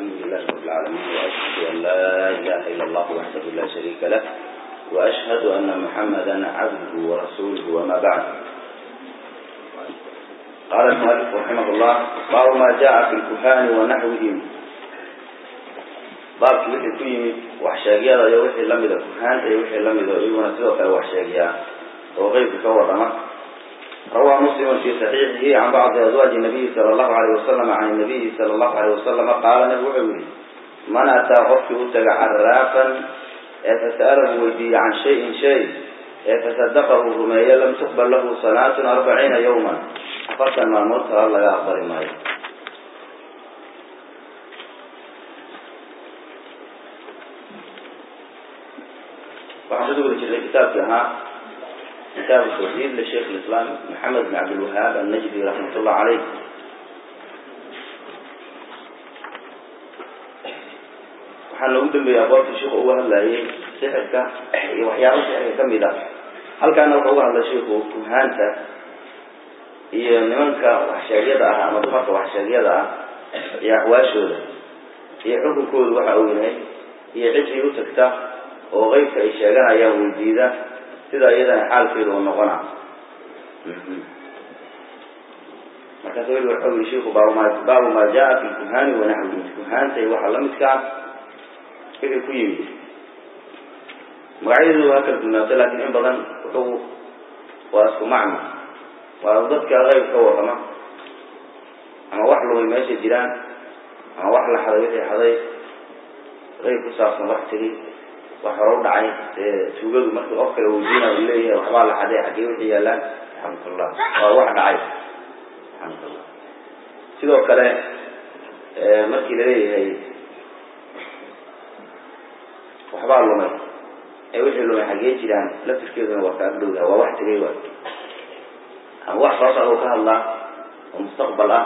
الحمد لله رب العالمين وأشهد أن لا إله إلا الله وحده لا شريك له وأشهد أن محمدا عبده ورسوله وما بعد قال المؤلف رحمه الله باب ما جاء في الكهان ونحوهم baabkii wixii ku yimid waxsheegyada iyo wixii lamida kuhaanta iyo wixii lamido iyaguna sidoo kale waxsheegiyaa oo qeybka ka warrama rawaa muslimu fi saxiixihi can bacdi azwaaji nabiyi sala allahu alayh wasalam can nabiyi sala allahu alayh wasalama qaala nabigu wuxuu yihi man ataa qofkii u taga caraafan ee fasa'alahu weydiiye can shayin shay ee fasadaqahu rumeeye lam tuqbal lahu salaatun arbaciina yawman afartan maalmood kala laga aqbali maayo waxaan kusoo wada jirnay kitaabkii ahaa kitaabu tawxiid lisheikh lislaam maxamed bin cabdilwahaab annajdi raxmat ullah caleyh waxaa noogu dambeeyey aqoonta sheikhu uga hadlayay sixirka iyo waxyaaba sixirka kamid ah halkaana wuxuu uga hadlay sheiku kuhaanta iyo nimanka waxsheegyada ah ama dumarka waxsheegyada ah iyo axwaashooda iyo xukunkoodu waxa uu yahay iyo cidii u tagta oo qeybka ay sheeganayaan weydiida sida iyadana xaalkeedu u noqona markaas weli waxau yihi shiku baabu maa jaa fi lkuhaani wanaxwihi kuhaanta iyo waxa lamidka ah wixii ku yimid magacyadu waa kala dunaatay lakin in badan wuxuu waa isku macno waa dadka qeyb ka warrama ama wax lumay meesha jiraan ama wax la xaday wixii xaday qeyb ku saabsan wax tiri wax hore u dhacay dee tuugadu markii qof kale weydiina u leeyahay waxbaa la xaday xaggee wixii yaalaan alxamdulillah waa wax dhacay alxamdulillah sidoo kale markii laleeyahay waxbaa lumay ee wixii lumay xaggee jiraan laftirkeeduna waa ka agdhowdaha waa wax tegay waay ama wax soo socda u ka hadlaa oo mustaqbal ah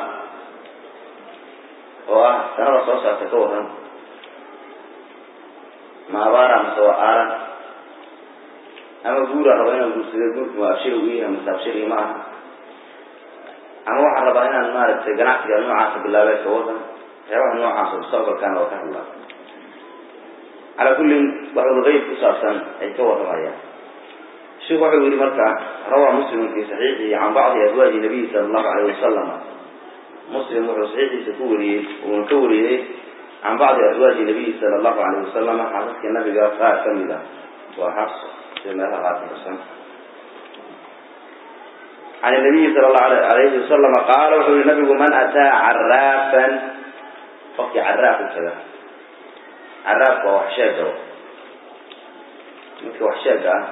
oo ah sanada soo socta ka waran ma abaara mase waa aaran ama guura raba inaan guursado guurku ma abshiri u yahay mase abshiri ma aha ama waxaa rabaa inaan maaragtay ganacsiga noocaasa bilaabay ka wadan waxyaabaha noocaas oo mustaqbalkaana waa ka hadlaa calaa kullin waxuu qeyb ku saabsan ay ka warramayaan sheikhu wuxuu yihi marka rawaa muslimun fi saxiixihi can bacdi azwaaji nabiyi sala allahu alayh wasalama muslim wuxuu saxiixiisa ku wariyey uuna ka wariyey can bacdi azwaaji nabiyi sala allahu alayh wasalama xaasaska nabiga qaar ka mid ah waa xabs sida meelaha qaar kuxusan can nabiyi sala allahu alayhi wasalama qaala wuxuu yihi nabigu man ataa caraafan qofkii caraaf u taga caraafka waa wax sheega midka wax sheega ah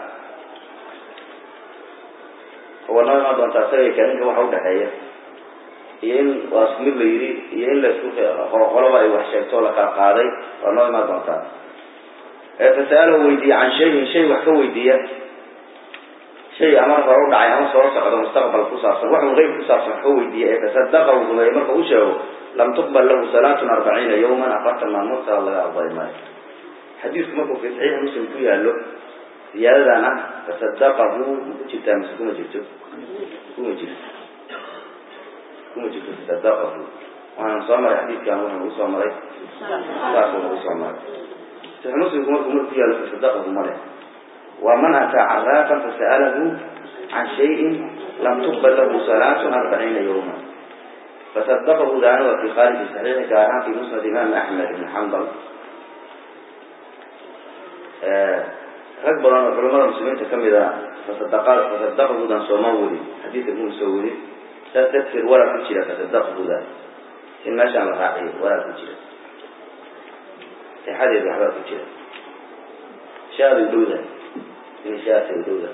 waa noo imaan doontaa isaga kaaninka waxa udhaxeeya iyo in waa isku mid la yidhi iyo in laisku qoloba ay wax sheegto la kala qaaday waa noo imaan doontaa ee fasa'alahu weydiiya can shayin shay wax ka weydiiya shay ama hore u dhacay ama soo socdo mustaqbal ku saabsan waxun qeyb ku saabsan wax ka weydiiya ee fasadaqahu rumeeye marka u sheego lam tuqbal lahu salaatun arbaciina yawman afartan maalmood sala laga aqbali maayo xadiisku markuu fi saxiixi muslim ku yaallo ziyaadadan ah fasadaqahu ma ku jirtaa mise kuma jirto kuma jirto kuma jirto fasadaqahu waana soo maray xadiidkan wuxuu nagu soo maray saasuu nagu soo maray saxiix muslimku markuu mar ku yaallo fasadaqahu male waa man ataa caraafan fasa'alahu can shayin lam tuqbal lahu salaatun arbaciina yawman fasadaqahu daana waa fi khaariji saxiixi gaar ahaan fi musnad imaam axmed ibn xambal rag badan oo culamada muslimiinta kamid a fasadaqahudan sooma weli xadiidka muu soo weli saas darteed waraa ku jira fasadaqahuda in meeshaan la raaciyo waraa ku jira sixadeed waxbaa ku jira shaadu dhowda in shaasa dhowda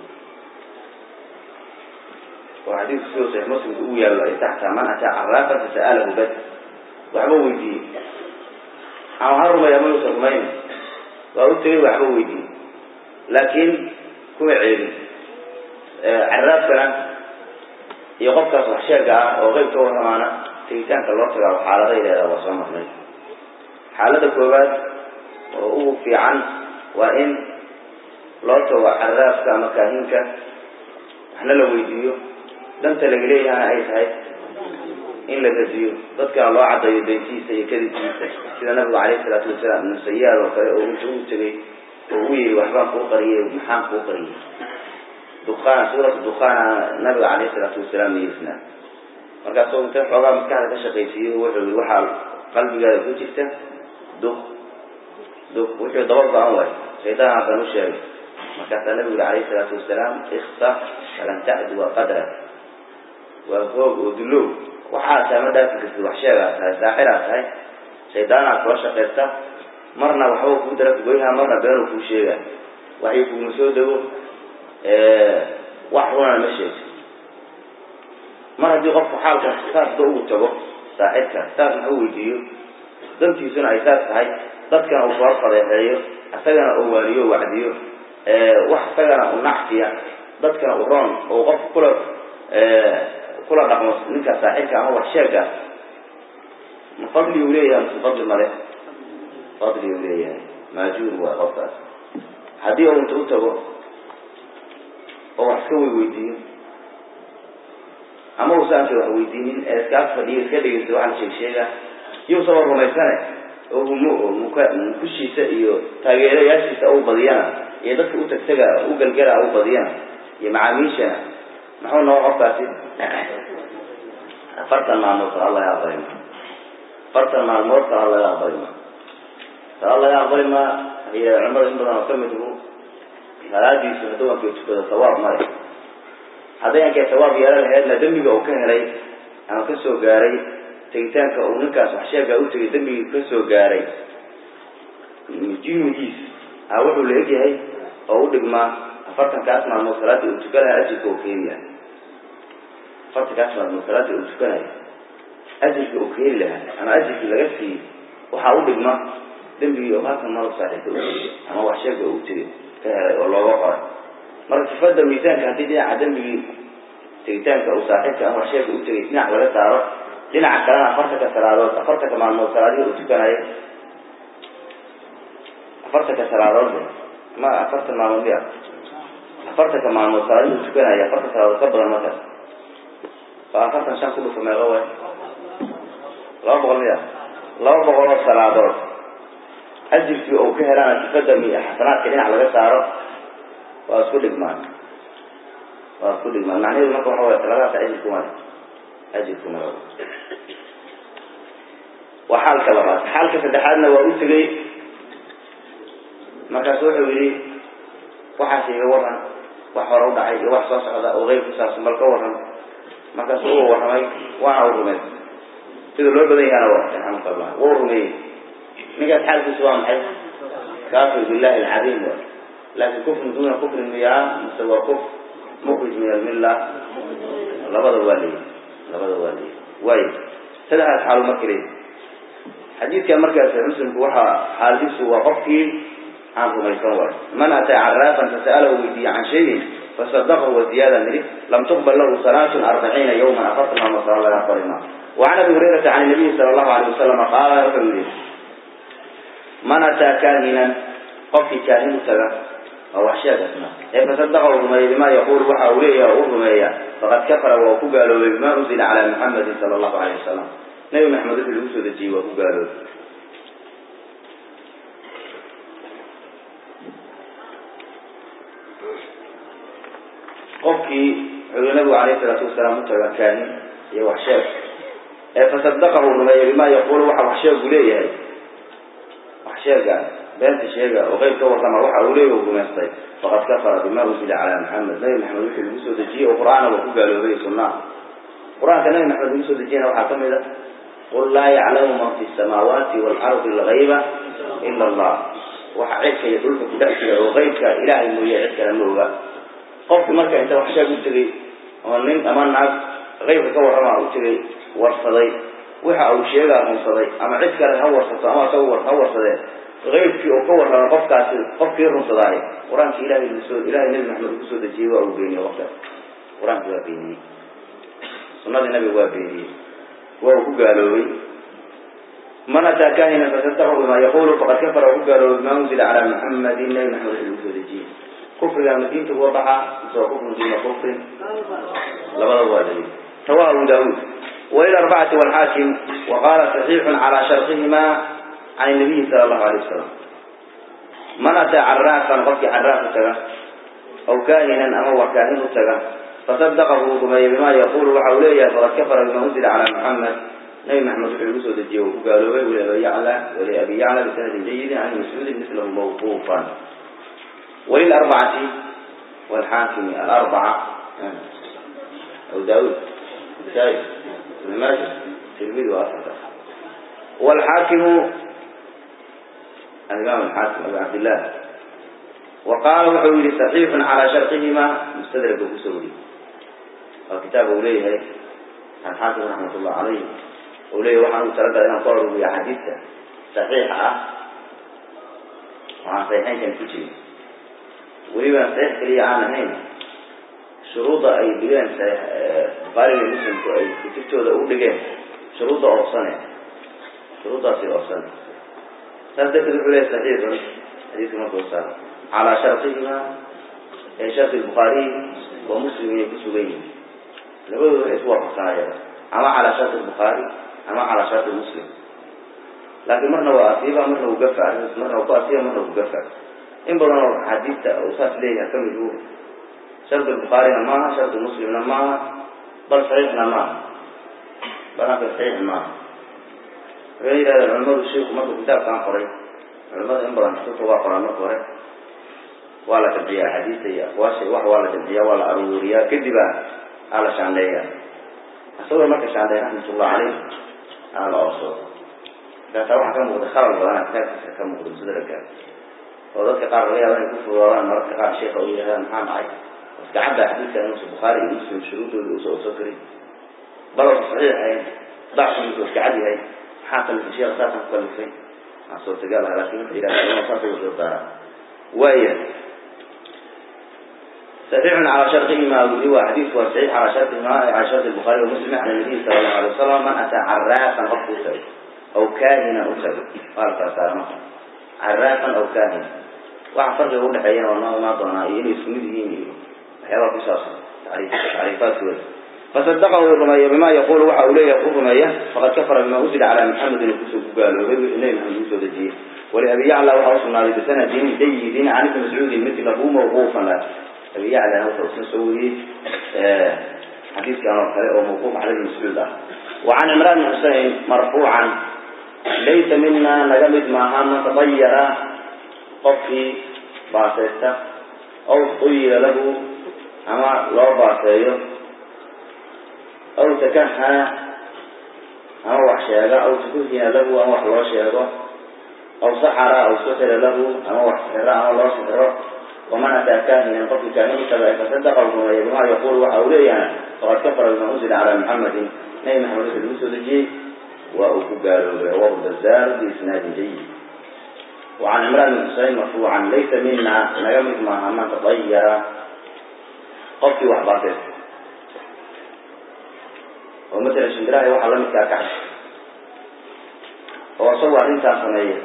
oo xadiidku sidoo saxiix muslimka ugu yaallo ay taxtaa man ataa caraafan fasa'alahu bas waxba weydiiyey ama ha rumay ama yuusan rumayn waa u tegay waxba weydiiyey laakiin kuma ceelin caraafkana iyo qofkaas wax sheega ah oo qeyb ka warramaana tegitaanka loo tagaa xaaladay leedaha waa soo marnay xaalada koowaad oo ugu fiican waa in loo tago caraafka ama kaahinka waxna la weydiiyo danta laga leeyahana ay tahay in la radiyo dadkana loo caddaeyo beentiisa iyo kadibkiisa sida nabigu calayhi salaatu wasalaam ibnu sayaad oo kale oo inta uu tegay oo u yidhi waxbaan kuu qariyey maxaan kuu qariyey dukaan suuratu dukaana nabiga calayhi salaatu wasalaam niyeysnaa markaasoo inta xoogaa maskaxda ka shaqaysiiyo wuxuu yihi waxaa qalbigaada ku jirta duk duk wuxuu daba go-an waay shaydaan hakan u sheegay markaasaa nabigu yihi calayhi salaatu wasalaam iksa falan tacduwa qadrak waa hoog oo dulow waxaa tahay ma dhaafi kartid wax sheegaa tahay saaxiraa tahay shaydaanaa kula shaqaysta marna waxba kuu dara kugoyhaa marna beenuu kuu sheegaa waxay kuguma soo dego wax runana ma sheegto mar haddii qofku xaalkaas saasba ugu tago saaxibka saas wax u weydiiyo dantiisuna ay saas tahay dadkana uu kula fadeexeeyo isagana uu waaniyo wacdiyo wax isagana u nacfiya dadkana u roon oo qofku kula kula dhaqmo ninka saaxibka ama wax sheega ma fadli uu leeyahay mase fadli male fadli uu leeyahay maajuur waa qofkaas haddii uu inta u tago oo wax iska weydiiyo ama uusaanka wax weydiinin ee iskaas fadhiyo iska dhegeysta waxa la sheeg sheega iyuusaba rumaysane oo humo oo muka mukushiisa iyo taageerayaashiisa u badiyana iyo dadka u tagtaga u galgala u badiyana iyo macaamiishana muxuu noo qofkaasi afartan maalmood salaad laga aqbali ma afartan maalmood salaad laga aqbali ma salaad laga aqbali ma waxay culimada in badan oo kamid u salaadiisu hadduu ankay tukado sawaab male hadday ankay sawaab yeelan laheedna dembiga uu ka helay ama ka soo gaaray tegitaanka uu ninkaas wax sheegaa u tegay dembigii ka soo gaaray jimigiis a wuxuu la egyahay oo u dhigmaa afartankaas maalmood salaadii uu tukanayo ajirka uu keeni lahaa afartankaas maalmood salaadii uu tukanayo ajirka uu keeni lahaa ama ajirkii laga siiyey waxaa u dhigma dembigii oo halkan maro saaxiibka u tegay ama wax sheega uu tegay ka helay oo looga qoray marka sifada miisaanka haddii dhinaca dembigii tegitaanka uu saaxiibka ama wax sheega u tegay dhinac laga saaro dhinaca kalena afartanka salaadood afartanka maalmood salaadihii uu tukanayo afartanka salaadood ma afartan maalmood miya afartanka maalmood salaadihii uu tukanayo afartan salaadood ka badan markaas waa afartan shan ku dhufa meeqa way laba boqol miya laba boqol oo salaadood ajirkii uu ka helaana sifada mi xasanaadka dhinac laga saaro waa isku dhigmaan waa isku dhigmaan macnaheedu marka waxa way saladaas ajirkuma ajirkuma waa xaalka labaad xaalka saddexaadna waa u tegay markaasu wuxuu yihi waxaas iga waran wax hore u dhacay iyo wax soo socda oo qeyb ku saabsan bal ka waran markaasu uu warramay waana u rumeey sida loo badan yahana waa raxmatullah wuu rumeeyey ninkaas xaalkiisu waa maxay kaafir billahi alcadiim wa laakin kufrin duna kufrin miyaa mise waa kuf mukrij min almilla labada waa leeyi labada waa leeyi waayo saddexdaas xaalu marka leeyi xadiidkan markaas muslimku waxaa xaaladiisu waa qofkii aan rumaysan waayo man ataa caraafan fasa'alahu weydiiye can shayin fasadaqahu waziyaada niri lam tuqbal lahu salaatun arbaciina yawman afartan maalmo sala laga aqbali maa وعن ابي هريره عن النبي صلى الله عليه وسلم قال وحول من اتى كاهنا قف كاهن تغى او وحشاك اسمه فصدقه الرمي بما يقول وحا اوليه الرمي فقد كفر وكقالوا بما انزل على محمد صلى الله عليه وسلم نبي محمد في الوسود جي وكقالوا qofkii wuxuu nabigu calayhi salaatu wasalaam u tagaa kaahin iyo waxsheeg ee fasadaqahu rumeeya bimaa yaquulu waxa wax sheegu leeyahay wax sheega beenta sheega oo qeyb ka warrama waxa uu leeyahy rumaystay faqad kafara bima unzila calaa maxamed nabi maxamed wixii lagu soo dejiyey oo qur-aana waa ku gaaloobay sunnaa qur-aanka nabi maxamed lagu soo dejiyana waxaa ka mid a qul laa yaclamu man fi samaawaati waalardi algayba ila allah waxa cidka iyo dhulka ku dhex jira oo qeybka ilaahay mooye cid kale ma oga qofki marka inta wax sheeg u tegay oo nin ama naag qeybka ka warrama u tegay warsaday waxa uu sheegaa runsaday ama cid kale ha warsato ama isaga ha warsadee qeybkii uu ka warramo qofkaasi qofkii runsadaaye qur-aanki ilahay soo ilahay nabi maxamed uu kusoo dejiyey waa uu beeniyey qofkaas qur-aanki waa beeniyey sunnadii nabiga waa beeniyey waa uu ku gaaloobay man ataa kahina fasadaqahu bima yaqulu faqad kafara waa ku gaaloobay bima unzila calaa muxamadin nabi maxamed wixii lagu soo dejiyey kufriga ma diinta kuwa baxaa mise waa kufrun duuna kufrin labadaba waa dalil rawaha abu daawuud والى الأربعة والحاكم وقال صحيح على شرطهما can nabiyi sala allahu alay wasalam man ataa caraafan qofkii caraaf u taga aw kaahinan ama wax kaahin u taga fasadaqahu rumeeye bima yaqulu waxa uu leeyahay faqad kafara bima unzila calaa muxamed nabi maxamed wuxuu igu soo dejiyey uu ku gaaloobay wali abi yacla wali abi yacla bisanadin jayidin can mascuudin mislahu mawquufan walilarbacati walxaakimi alarbaca abu daawud nasaa-i ibn maaja tirmidi waa afarta walxaakimu alimaam alxaakim abu cabdillah wa qaala wuxuu yihi saxiixun calaa sharqihima mustadraka kusoo weriye waa kitaab uu leeyahay alxaakim raxmat ullah calayh uu leeyahy waxaan u talagalay inaan ku aruuriyo axaadiista saxiixa ah waxaan saxiixeynkan ku jirin welibana saxiix keliya aan ahayn shuruudda ay dhigeen bukhaariga muslimku ay kutubtooda u dhigeen shuruudda oobsane shuruuddaasi oobsane saas darteed wuxuu leeyahy saxiixun xadiiska markuu saaro calaa sharqihima ee sharqi bukhaariy wa muslim inay ku sugan yihiin labadooda waxay isku waafaqsanayaan ama calaa sharqi bukhaari ama calaa sharqi muslim laakiin marna waa asiiba marna uu gafa marna waa ku asiiba marna uu gafa in badan oo axaadiista uu saas leeyahay kamid uu shardi bukhaarina maaha shardi muslimna maaha bal saxiixna maaha balanka saxiix maaha waxay yidhahdeen culimadu sheiku markuu kitaabkaan qoray culimada in badan kutubta waa qoraan marka hore waa la jamciyaa axaadiista iyo aqwaasha wax waa la jamciyaa waa la aruuriyaa kadiba aa la shaandheeya asagoo marka shaandheey raxmatullah caleyh aa la oosoo markaasaa waxaa ka muuqda khalal badana kitaabkiisa ka muuqda musadraka oo dadka qaar laga yaaba inay ku fudoodaan mararka qaar sheeka u yidhahdaan maxaa dhacay iska cadda xadiidka inuusa bukhaari iyo muslim shuruudooda uusa usoo karin balowsa saxiix ahayn dacfigiisa iska cad yahay maxaa kalifay sheekha saasaan ku kalifay waxaa suurtagal ah laakin wuxuu yidhahda culama saas uga soo saara waaya صحيح على شرطهما هو حديث هو صحيح على شرطهما على شرط البخاري ومسلم عن النبي صلى الله عليه وسلم من أتى عرافا أو أو كاهنا أسد قال تعالى عرافا أو كاهنا waxaa farqiga udhexeeyana waa noo imaan doonaa iyo inay isku mid yihiin iyo waxyaabaa ku saabsan tacriifaadkooda fasadaqahu rumeeya bima yaqulu waxa uu leeyahay ku rumeeya faqad kafara bima unzila calaa maxamedin kusoo ku gaaloobay wixii nebi maxamed usoo dejiyey waliabi yacla waxaa usugnaaday bisanadin jayidin can ibni mascuudin mitlahu mawquufan la abi yaclana wuxuu isna soo wariyey xadiiskan oo kale oo mawquuf cala ibni mascuud ah wa can cimraan bn xusein marfuucan laysa mina naga mid maaha man tabayara qofkii baaseysta aw uyira lahu ama loo baaseeyo aw takahana ama wax sheega aw tukuhina lahu ama wax loo sheego aw saxara aw suxira lahu ama wax sixiro ama loo sixiro waman ataa kaahinan qofkii kaahin utaga fasadaqa rumeeya bima yaqulu waxa uu leeyahay faqad kafara bima unzila calaa muxamedin nabi maxamed wuxuu lagu soo dejiyey waa uu ku gaaloobay rawahu bazaar biisnaadin jayid وعن عمران بن حسين مرفوعا ليس منا نجمد مع من تطير قفي وحباطل ومثل الشندراء يوحى لم يتاكعش هو صور انت سمية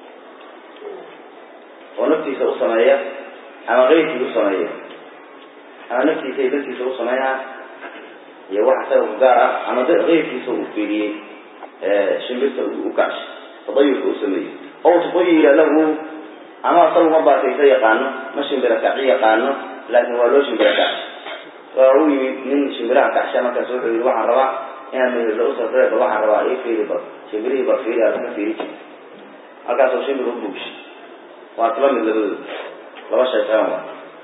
ونفتي سوء سمية أما غيرتي سوء سمية أما نفتي سي بنتي سوء سمية يوحى سوء قارة أما غيرتي سوء فيدي شنبرت وكعش تضيف سوء سمية أو تطير له أما أصلا ما باتيسا يقانو ما شنبرا كعي يقانو لكن هو لو شنبرا كعش فهو من شنبرا كعشا ما كسوح يروح الروا إنا من الأسرة طريقة روح الروا إيه فيه بط شنبري بط فيه أرسل فيه هكذا سو شنبرا بوش وأطلع من لبدو لو شيطان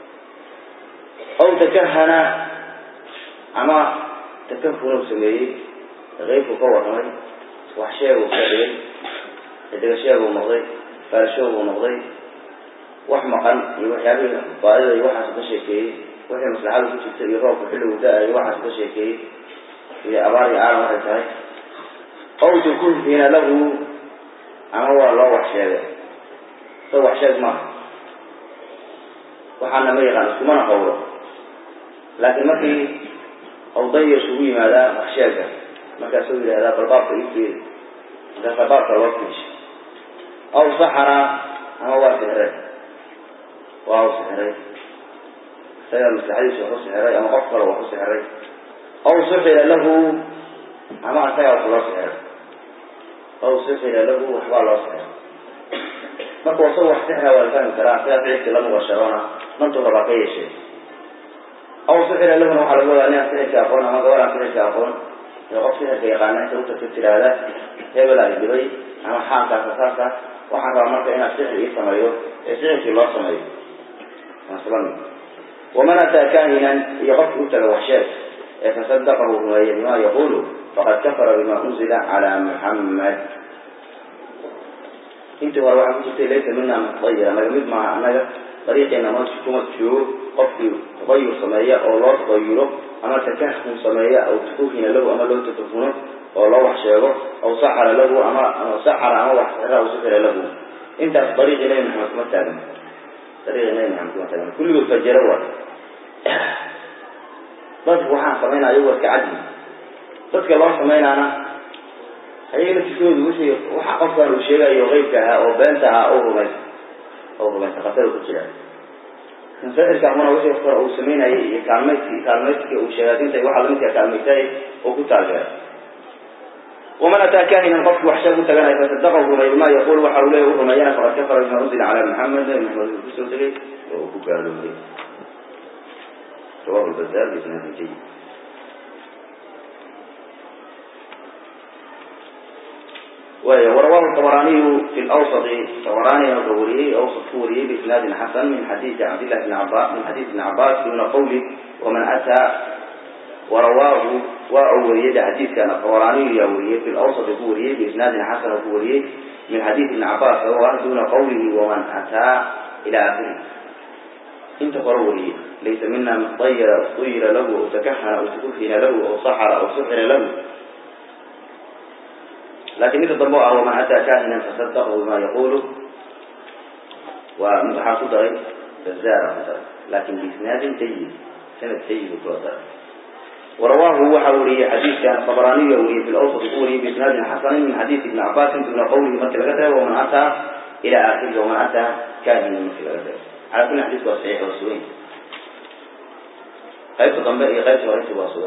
أو تكهنا أما تكهنا سميه غيب قوة رمي وحشيه وكذلك degasheegu noqday faarashoogu noqday wax maqan iyo waxyaabihii baadida iyo waxaas ka sheekeeyey wixii maslaxada ku jirta iyo roobka xilligu da-ay waxaas ka sheekeeyey iyo abaar iyo aaran waxay tahay aw tukunhina lahu ama waa loo wax sheegay sa wax sheeg maaha waxaana ma yaqaan iskumana hawlo laakiin markii awdaya isugu yimaadaa wax sheega markaasuu yidhahdaa balbaabka ii fiiri markaasaa baabka loo fiishay aw saxara ama waa sixray waa u sixray isaga maslaxadiisa wax u sixray ama qof kale wax u sixray aw suxira lahu ama isagaa wax loo sixray aw suxira lahu waxbaa loo sixray marka wasoo wax sixra waa la fahmi karaa sidaa ficilkii la mubasharoona mantuu rabaa ka yeeshay aw sixira lahuna waxaa laga wadaa ninaan sixirka aqoon ama gabadhaan sixirka aqoon ee qof sixirka yaqaana inta utagta tiraahda hebel ay dhibay ama xaalkaasa saasa waxaan rabaa marka inaad sixir ii sameeyo ee sixirkii loo sameeyo maslami waman ataa kahinan iyo qofkii utaga waxsheeg ee fasadaqahu rumeeya bima yaqulu faqad kafara bima unzila calaa muxamed intii hore waxaa ku jirtay laysa mina mutayira naga mid maaha annaga dariiqeena ma kuma joogo qofkii tadayur sameeya oo loo tadayuro ama takahun sameeya aw tukuhina lahu ama loo takahuno oo loo wax sheego aw saxara lahu ama saxara ama wax xira aw sixira lahu intaas dariiqii nabi maxamed kuma taagan dariiqii nabi maxamed kuma taagan kulligood fajaro waa dadku waxaan samaynaya ayago iska cadli dadka loo samaynaana ayaga laftikoodu wixii waxa qofkan uu sheegayo qeybka ahaa oo beenta ahaa oo rumaysa oo rumaysa khatar ku jira kan sixirka amuna wixii kore uu samaynayay iyo kaalmaydki kaalmaydka uu sheegaadinta waxa lamidka kaalmaysay oo ku taageeray waman ataa kahinan qofki wax sheeg u taganaya fasadaqahu rumay bima yaqul waxa uu leeya u rumeeyana faqad kafara bima unzila calaa maxamed nabi maxamed uu kusoo tegay oo uu ku gaaloobay rawahu lbazaar biisnaadin jayid وهي ورواه الطبراني في الأوسط الطبراني الظهوري أوسط كوري بإسناد حسن من حديث عبد الله بن عباس من حديث ابن عباس دون قوله ومن أتى ورواه وأولي حديث كان الطبراني يوريه في الأوسط كوري بإسناد حسن كوري من حديث ابن عباس رواه دون قوله ومن أتى إلى آخره انت قروري ليس منا من طير طير له أو تكهن أو تكفن له أو سحر أو سحر له لكن إذا ضموا ومن أتى كاهنا فصدقه بما يقوله ومحاصد بزارة مثلا لكن بإسناد جيد سند جيد وتوضع ورواه هو حولي حديث كان الطبراني يوري في الأوسط يقولي بإسناد حسن من حديث ابن عباس دون قوله مثل غدا ومن أتى إلى آخره ومن أتى كاهنا مثل غدا على كل حديث صحيح وسوين قيبت ضمبئي قيبت ورث واسوين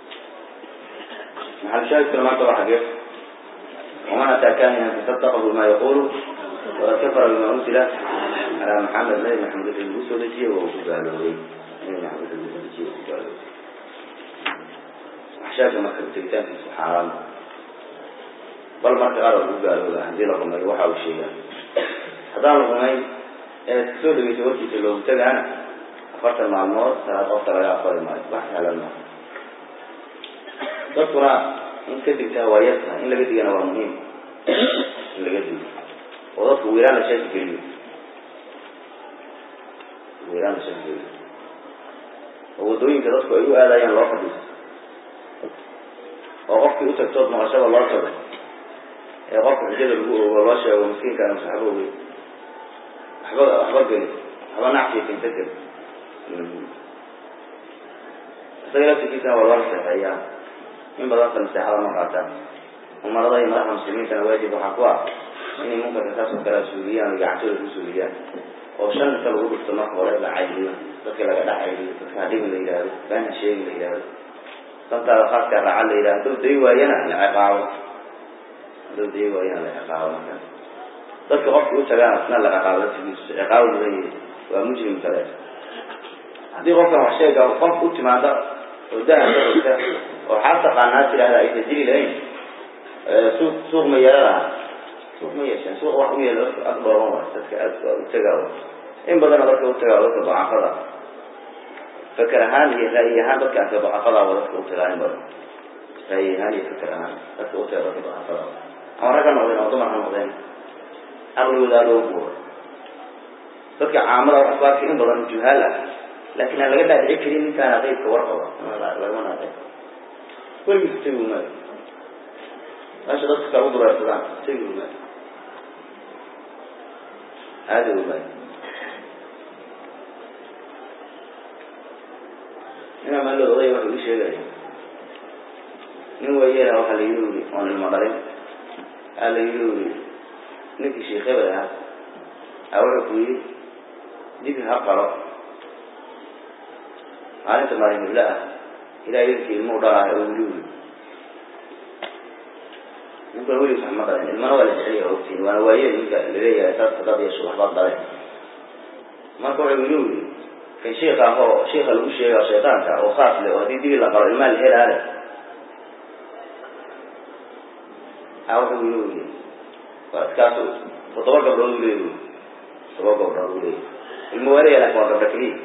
محل شاهد كل ما تبع حقيقة ومن أتى كاهنا فصدقه بما يقول وقد كفر بما أنزل على محمد نبي محمد المسودجي وهو قالوا نبي محمد المسودجي وهو قالوا أحشاك ما كنت تكتان في سبحان بل ما تقارب وهو قالوا لا هذه لكم الوحى والشيء هذا لكم تسود من توجه لو تجانا أفرت المعلومات ثلاثة أفضل يا أفضل ما بحث على الماء دكتورا in ka digtaa waa yarta in laga digana waa muhiim in laga digo oo dadka wiiraan la sheeki geliyo wiiraan la sheeki geliyo oo waddooyinka dadku ay u aadayaan loo fadhiisto oo qofkii utagtood maqashada loo tago ee qofka xujada lagu ogo loo sheego miskiinkaan saxbo wey waxba waxba geli waxba nacfiya kinta geli isaga laftigiisana waa loo naseexeeyaa in badanka naseexada ma qaataan umarada iyo madaxda muslimiintana waajib waxaa ku ah inay munkarka kaas oo kale suuliyaan o gacantooda ku suuliyaan oo shan inta lagu dhufto marka hore la cayliyo dadka laga dhex cayliyo dadka hadhimi la yidhaahdo baana sheegi la yidhaahdo dantaada khaaska raaca la yidhahdo hadduu day waayana la ciqaabo hadduu day waayana la ciqaabo markaas dadka qofka u tagaan asna la ciqaabo laftigiisu ciqaabo mudan yahay waa mujrim kale haddii qofkan wax sheega qof u timaada oo dahabka ogta oo xaal taqaanaa tidhahda aysan jiri lahayn suuq suuq ma yeela lahaa suuq ma yeesheen suuqa wax u yeela dadka aad dhooban waay dadka aad utagaa in badana dadka utagaa dadka dacafada faker ahaan iyo ra'yi ahaan dadka anka dacafada wa dadka utagaa in badan ra'yi ahaan iyo faker ahaan dadka utagaa dadka dacafada ama rag ha noqdeen ama dumar ha noqdeen aqligooda aad loo buuro dadka caamada wax ku arkay in badan juhaal ah laakiin aan laga dhaadhici karin ninkaana qeybka warqaba lagama naaqay weligiis tegi maayo meesha dadka kale u dureersadaan tegi maayo aadi maayo ninaa maalod odaya waxa ii sheegaya nin wayeela waxaa la yiri uri oon ilmo dhalin aa la yiri uri ninkii sheekh hebel ahaa aa wuxuu ku yiri dibi ha qalo maalinta maalin hibla ah ilaa yarkii ilmuu dhalaayo oo wili wili ninkuna weligiis wax ma dhalin ilmana waa la jeceliya ogtiin waana waaye ninka laleeyahay saas dad yeesho waxbaad dhaleen marka wuxuu inuu yiri kan sheika ahoo sheika lagu sheega shaytaanka oo khaas leh oo haddii dibi la qalo ilmaa la helaale a wuxuu inuu yiri kaasu toddoba gabdhood u leeyahy toddoba gabdhood u leeyahy ilma waalaya laakin waa gabdho keliya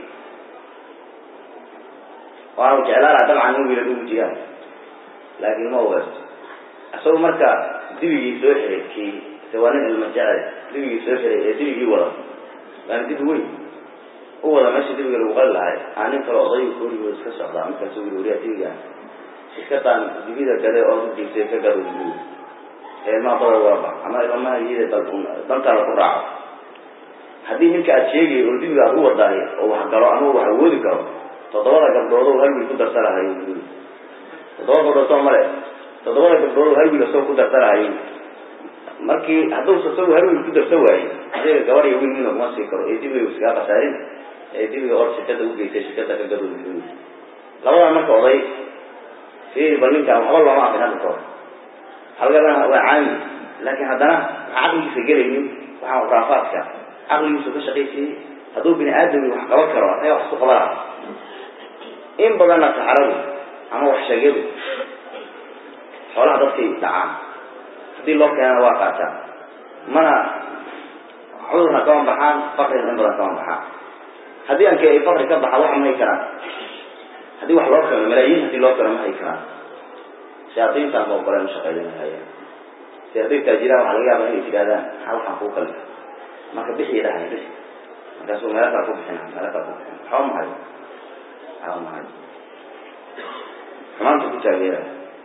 waanu jeclaan laha dabcan in wiilad ugu jiraan laakin ma ogeesto isagu marka dibigii soo xiray kii se waa nin ilma jecel dibigii soo xiray ee dibigii wada waana dibi weyn u wada meesha dibiga lagu qali lahay aa nin kale oday koorigood iska socdaa markaasu wili wariyaa dibigaan iskataan dibida gade oo ujiibtay ka gado dibi ee ilmaha bada waba ama ilmaha iyada bal dantaada ku raaco haddii ninka aad sheegay oo dibiga aad u wadaayo oo wax galo ama wax awoodi karo toddobada gabdhood oo hal wiil ku darsanahay toddoba gabdhood soo male toddobada gabdhood oo hal wiil asoo ku darsanahay markii hadduusa isagu hal wiil ku darsa waaye adiga gabar iyo wiil mina kuma sii karo ee dibiga iskaga khasaarin ee dibiga or shirkada ugeysay shirkada ka gado labadan marka oday fiiri bal ninkaan waxba looma aqin hadda kahor halgadana waa caami laakiin haddana waxaa caqligiisa gelaynin waxaan khuraafaadka caqligiisu ka shaqaysiiyey hadduu bini aadami wax qaban karo asaga wax isku qabana in badanna saxaradu ama wax sheegyadu xoolaha dadkay dhacaan haddii loo keenana waa qaataan mana cudurna kama baxaan fakrina in badan kama baxaan haddii anke ay fakri ka baxa wax ma hay karaan haddii wax loo keeno malaayiin haddii loo keeno ma hay karaan shayaadiintaan ba ogoleen shaqaylinahaya si hadday taajiraan waxaa laga yaaba inay tidhahdaan maxaa waxaan kuu kali marka bixii dhahay bixi markaasuu meelo kala ku bixina meelo kala ku bixina waxba ma hayo waxba ma hayo xumaanta ku taageera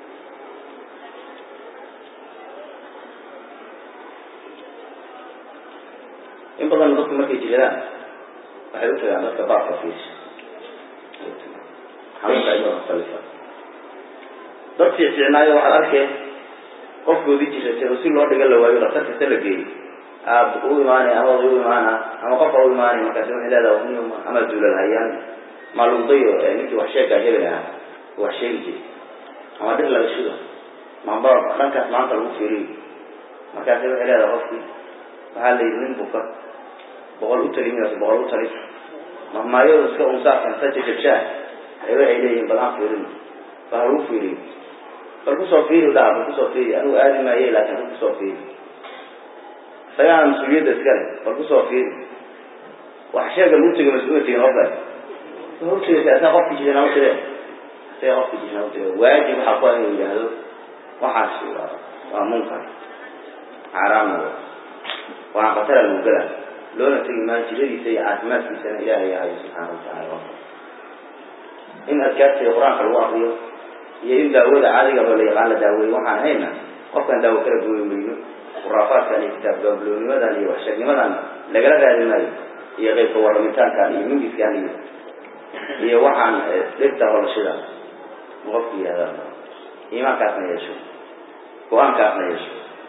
in badan dadku markay jiradaan waxay u tagaan dadka baabka fiisa xanuunka ayuu mukhtalifa dad fiicfiicnaayo waxaad arkeen qofkoodii jiratay oo si loo dhiga la waayo dhaktar kasta la geeyey aab u imaanay ama oday u imaana ama qofka u imaanay markaasi waxay leedahay ama duulal hayaan maaluudayo ninkii wax sheegaa hebel ahaa wax sheegi jiray ama dhir laga shido mamba dhankaas maanta lagu fiiriyo markaasi waxay leedahay qofkii waxaa la yidhi nin buka boqol u tali minaas boqol u tali mahmaayo iska unsaafkan sa jajabshaa ay waxay leeyihin bal aan fiirino bal ha lagu fiiriyo bal kusoo fiiri dhaha bal kusoo fiiri anigu aadi maaye laakin bal kusoo fiiri isagaana mas-uuliyadda iska leh bal kusoo fiiri wax sheega lagu tego mas-uula tegin qofka horteesa asaa qofki jirana u tire asaga qofki jirana u tire waajib waxaa ku inuu yidhaahdo waxaas waa munkar xaaraamna waana khatara lagu gala loona tegi maayo jiradiisa iyo caafimaadkiisana ilaahay yahayo subxaana watacaala in adkaarta iyo qur-aanka lagu akriyo iyo in daawada caadiga oo la yaqaan la daaweeyo waxaan hayna qofkan daawo kala gooyi mayno khuraafaadkan iyo kitaab gaabloonimadan iyo waxsheegnimadan lagala raadi maayo iyo qeybka warramitaankan iyo mingiskan iyo iyo waxaan dhirta holashida qofku yihahda iimaankaasna yeesho go-aankaasna yeesho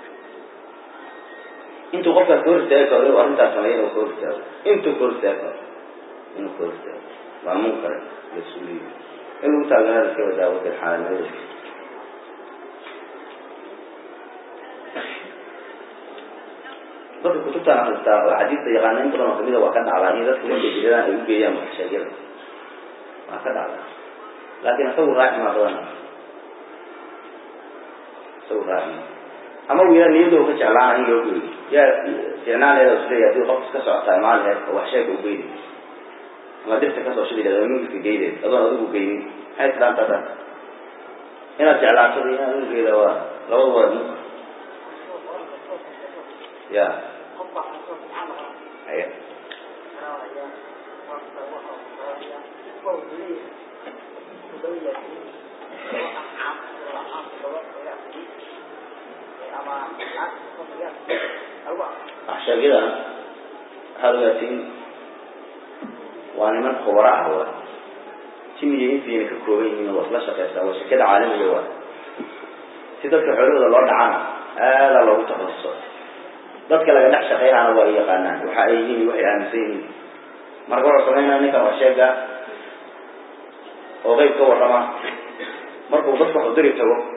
intuu qofkaas ka hor istaagi karo inuu arrintaas sameeya inuu ka hor istaago intuu ka hor istaagi karo inuu ka hor istaago waa munkar mas-uuliya in lagu taageerada iska wadaawadar xaalanimadeeda dadka kutubtaan akristaa oo xadiista yaqaana in badan oo kamida waa ka dhacdaa in dadka markay jiradaan ay u geeyaan waxsheegyada waa ka dhacdaa laakin isagu raaci maa badan isagu raaci maa ama wiila niyadoo ka jeclaana in loo geeyo yaa ficnaaleeda isleeya hadii qof iska socotaa maaliheed oo wax sheega u geyni ama dirta kasoo shidi leed mingiska geydeed adoon adigu geynin maxay tidhaantaa inaad jeclaatada inaad ugeeda waa labada waa munkar ya haya waxsheegyadan waxaad ogaatiin waa niman khubara ah wa jimiyo intiina ka kooban yihiin waa isla shaqeysaa waa shirkada caalamiga waa si dadka xoolahooda loo dhacana aadaa loogu takasuso dadka laga dhex shaqeynaana waa ay yaqaanaan waxa ay yihiin iyo waxay aaminsan yihiin marka wuxuu sameynaya ninkan wax sheega oo qeyb ka warrama markuu dadka wax udiri tago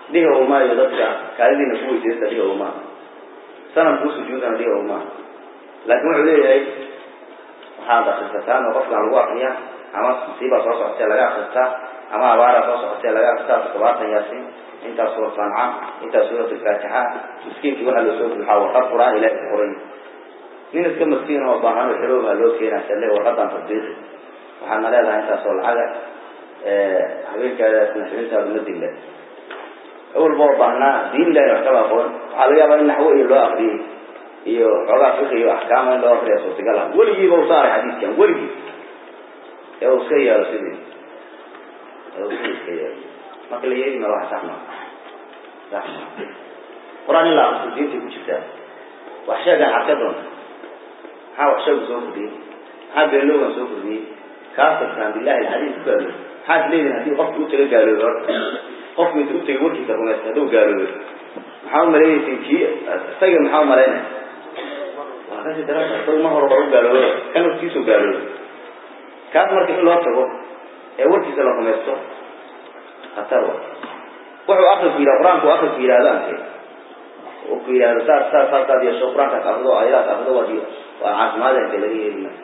dhihi umaayo dadka kaalidiina ku weysaysta dhihi umaa sanam kuu sujuudana dhihi umaa laakiin wuxuu leeyahay waxaad akrisataan oo qofkaan lagu akriyaa ama musiibaa soo socotee laga akristaa ama abaaraa soo socotee laga akristaa todobaatan yaasin intaas suura sanca intaas suurat alfaatixa miskiinkii waxaa loo soo buuxaa warqad qur-aan ilahi ku qoray nin iska maskiin oo baahan oo xerooba loo keenaa sale warqadan tadbiiqi waxaadna leedahay intaasoo lacaga habeenkaadaasna xibintaadu ma dille awalba oo baahnaa diin ilahi wax kaba aqoon waxaa laga yaabaa in naxwo iyo loo akriyey iyo xoogaa fiqi iyo axkaama in loo akriya suurtagal ah weligiiba u saaray xadiiskan weligii ee uu iska yeelo sidii ee uu sidii iska yeelo marka la yeeli mara waxa sax maa sax maa qur-aan in la akriso diintay ku jirtaa wax sheegan xadka doonta maxaa wax sheegu soo kordhiyey maxaa beeloogan soo kordhiyey kaasirkaan billahi alxadiis ku gaaloobay maxaad leedihin haddii qofki u taga gaaloobay horta qofki inta u tagay warkiisa rumaysta hadduu gaaloobay maxaa umalaynaysa kii isaga maxaa umalaynaya waa kasi darasa isaga ma horba u gaaloobay kan warkiisuu gaaloobay kaas marka in loo tago ee warkiisa la rumaysto khatar wa wuxuu akrinku yidhaha qur-aanku akrinku yidhahdo anke oo ku yidhahdo saas saas saasaad yeesho qur-aankaas akrido ayadaas akrido waa waa caafimaadeenka laga yeeli maayo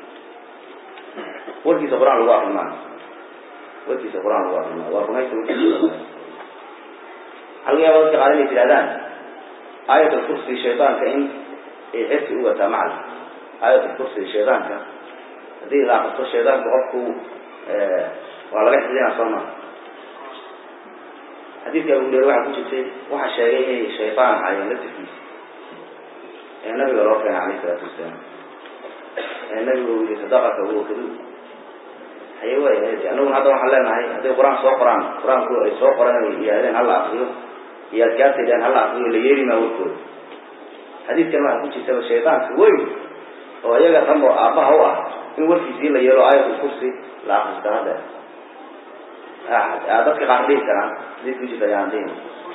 warkiisa qur-aan lagu akri maayo warkiisa qur-aan lagu akri maayo waa rumaysta warkiisa waxaa laga yaaba dadka qaar inay tidhahdaan aayat alkursi shaydaanka in ay xirsi u wataa macal aayat alkursi shaydaanka haddii la akristo shaydaanka qofku waa laga xifdinaa soo maa xadiidka abu hureyre waxaa ku jirtay waxaa sheegay inay shaydaan ahaayeen laftirkiisa ee nabiga loo keenay alayh isalaatu wasalaam ee nabiga uu yihi sadaqaka huwa kaduub haye way anaguna hadda waxaan leenahay hadday qur-aan soo qoraan qur-aanku ay soo qoran ay yidhahdeen hala akriyo iyo adkaarta yidhahdeen hala akriyo la yeeli maa warkooda xadiidkan waxaa ku jirtaba shaydaanka weyn oo iyaga dhanbo aabbaha u ah in warkiisii la yeelo aayatul kursi la akristo hadda dadka qaar dhihi karaan hadii ku jirta ayaan dhihin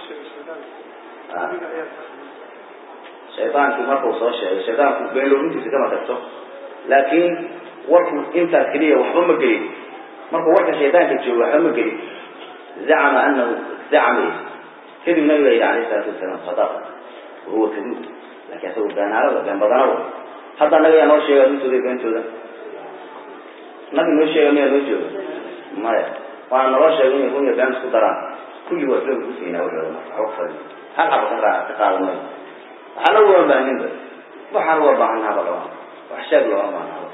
shaydaanku markuu soo sheegay shaydaanku beenloorintiisa kama tagto laakiin warku intaas keliya waxba ma gelin markuu warka shaydaanka joogo waxba ma gelin zacama anahu zacama kadib nabiga yidhi alayh isalaatu wasalaam sadaqa wahuwa kaduub laakiin asagu beenaalada been badanawa hadda naga yaa noo sheega runtooda beentooda nabi noo sheega miyaa noo jooga maya waana naloo sheegay inay run iyo been isku daraan kulli waa isla kusiina wuxuu waxba hal xaba ka raa ka qaadan mayo waxaana uga baaninba waxaan uga baahanahaba lama wax sheeg looma baahnaaba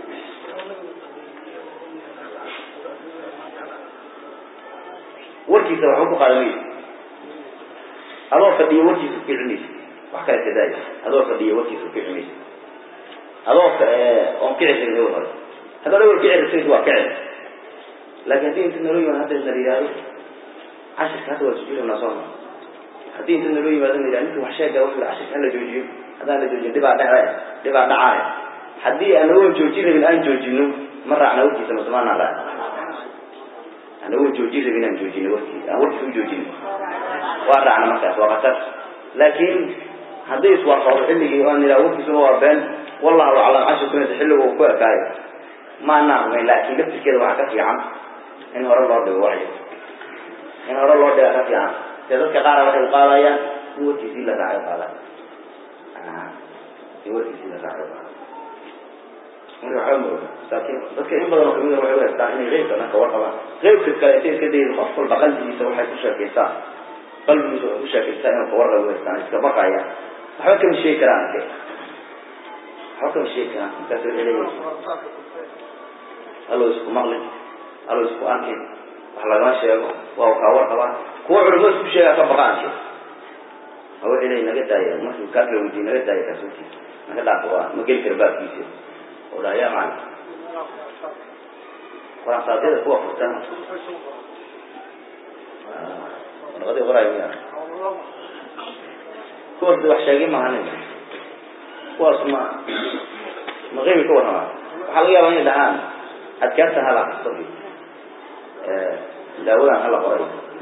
warkiisa waxba ku qaadanaysa adoo fadhiyo warkiisa ku cilmaysa wax kale kadaay adoo fadhiyo warkiisa ku cilmaysa adoo oon kici karin ewl hore haddaad ewl kici rabtaysa waa kici laakiin haddii inta naloo yimaado hadda na yidhaahdo cashirka hadda waa sujuudanaa sooma haddii inta naloo yimaado na yidhahdo ninka wax sheega wuxuu yihi cashirka hala joojiyo haddaan la joojin dhibaa dhece dhibaa dhacaaya haddii aan awoon joojin rabin aan joojino ma raacna warkiisa masamaanaa raac aan awoon joojin rabin aan joojino warkiisa aan warkiisa u joojino waa raacna markaas waa khatar laakiin hadday iswaafaqdo xilligii oan idhaha warkiisuma waa been wallahu aclam cashirkunasa xilligu uu ku ekaayo maanaa rumayn laakiin laftirkeeda waxaa ka fiican in hore loo dhigo wacyi in hore loo dhiga ka fiican dee dadka qaara waxay u qaadayaan in warkiisii la raacay qaadaya in warkiisii la raacay qaadaya marka waxaa mooda masaakiin dadka in badan oo kamida waxay u haystaan inay qeybka dhanka warqabaan qeybka kale intay iska dayda qof walba qalbigiisa waxay ku sheekaysaa qalbigiisa waxay ku sheekaysaa inuu kawarqab u haystaan iska baqaya waxba kama sheegi karaan ake waxba kama sheegi karaan markaas waxay leeyihin halo isku maqlin halo isku arkin wax lagama sheego waa kaa warqabaan kuwa culimo isku sheegaa ka baqaan she a waxay leeyihin naga daaya markii kaa kala weydiye naga daaya kaasuurkiisa naga dhaafo waa ma geli kara baabkiisa oo dhaha yaa macalin quraansaadada kuwa furtan warqadii qoraay miya kuwaas wax sheegay maahanin kuwaas ma ma qeybi ka warramaa waxaa laga yaabaa inay dhahaan adkaartan hala akristo daawadan hala qoray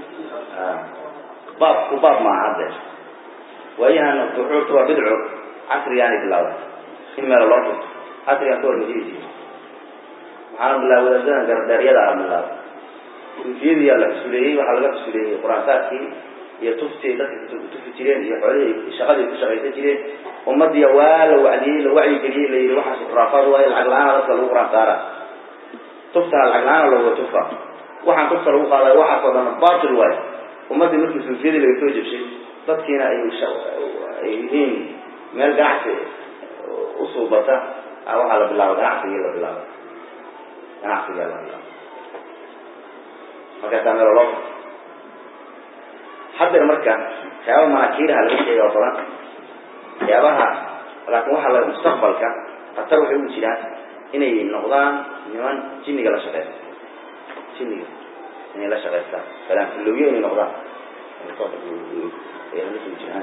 baabku baab maaha hadde waayahan duxuurta waa bidco casrigaanay bilaabay in meelo loo furto casrigan ka hor majirisi waxaana bilaabay wadaadadan gardheeryada a bilaabay suufiyadiyaa la xusuleeyey waxaa laga xusuleeyey quraansaadkii iyo tuftii dadka tufi jireen iyo xoolihii shaqadii ku shaqaysan jireen ummadiya waa la wacdiyey la wacyigeliyey la yidhi waxaas khuraafaad waayo lacag la-aan dadka lagu quraan saara tuftana lacag la-aan looga tufa waxaan tufta lagu qaadayo waxaas oo dhan batil waayo ummaddii markii suufiyadii laga soo jebshay dadkiina ay ay yihiin meel ganacsi usuubata waxaa la bilaaba ganacsigii la bilaaba ganacsigaa la bilaaba markaasaa meel loo haddeer marka waxyaaba manaakiiraha laga sheega oo badan waxyaabaha laakin waxaa la mustaqbalka khatar waxay ugu jiraan inay noqdaan niman jinniga la shaqeysta jinniga inay la shaqeystaan falaanfilowyo inay noqdaan jiraan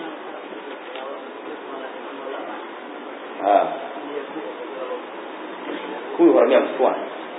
kuwii hore miya kuwan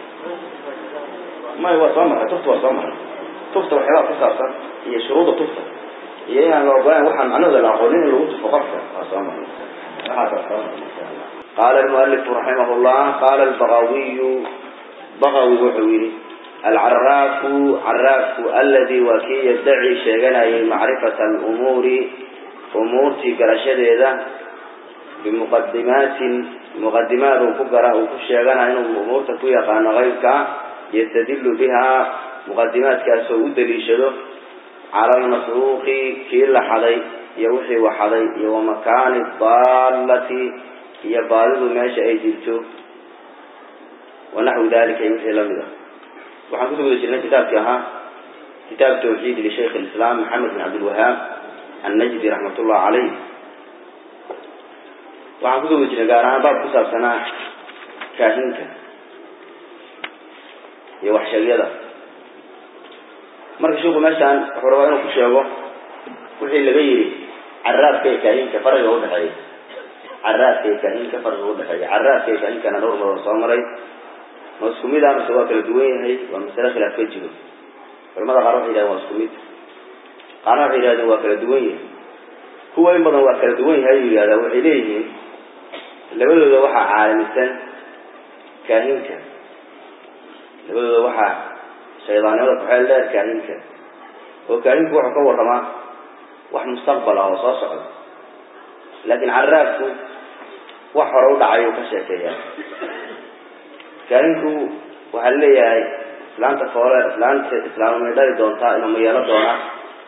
may waa soo maray tufta waa soo maray tufta waxyaabaa ku saabsan iyo shuruuda tufta iyo inaan la ogolayn waxaan macnahooda la aqoonin in lagu tufo qofka waa soo maray waxaasaa soo maray insha allah qaala almualifu raximah llah qaala albagawiyu bagawi wuxuu yihi alcaraafu caraafku aladi waa kii yaddaci sheeganayay macrifata alumuuri umuurtii garashadeeda bimuqadimaatin muqadimaad uu ku gara uu ku sheeganayo inuu umuurta ku yaqaano qaybka yastadilu bihaa muqadimaadkaasoo u daliishado cala almasruuqi kii la xaday iyo wixii waxaday iyo wamakaani daallati iyo baadidu meesha ay jirto wanaxwi dalika iyo wixii lamid a waxaan kusoo guda jirnay kitaabkii ahaa kitaab tawxiid lishaykh alislaam maxamed bin cabdilwahaab annajdi raxmat ullah caleyh waxaan kusoo guda jirnay gaar ahaan baab ku saabsanaa kaahinka iyo waxsheegyada marka sheikhu meeshaan wuxuu rabaa inuu ku sheego wixii laga yidhi caraafka iyo kaahinka fariga udhexeeya caraafka iyo kaahinka fariga udhexeeya caraafka iyo kaahinkana dhowr maroo soo maray ma isku mid ah mise waa kala duwan yahay waa masale khilaaf ka jiro culamada qaar waxay yidhahdeen waa isku mid qaarna waxay yidhahdeen waa kala duwan yahay kuwa in badan waa kala duwan yahay ayuu yidhahdaa waxay leeyihiin labadooda waxaa caalamisan kaahinka labadooda waxaa shaydaanimada kuxeel dheer kaahinka oo kaahinku wuxuu ka warramaa wax mustaqbal ah oo soo socda laakiin caraafku wax hore u dhacay uu ka sheekeeyaa kaahinku waxaa leeyahay islaanta foole islaanta islaamamay dhali doontaa inama yeelo doonaa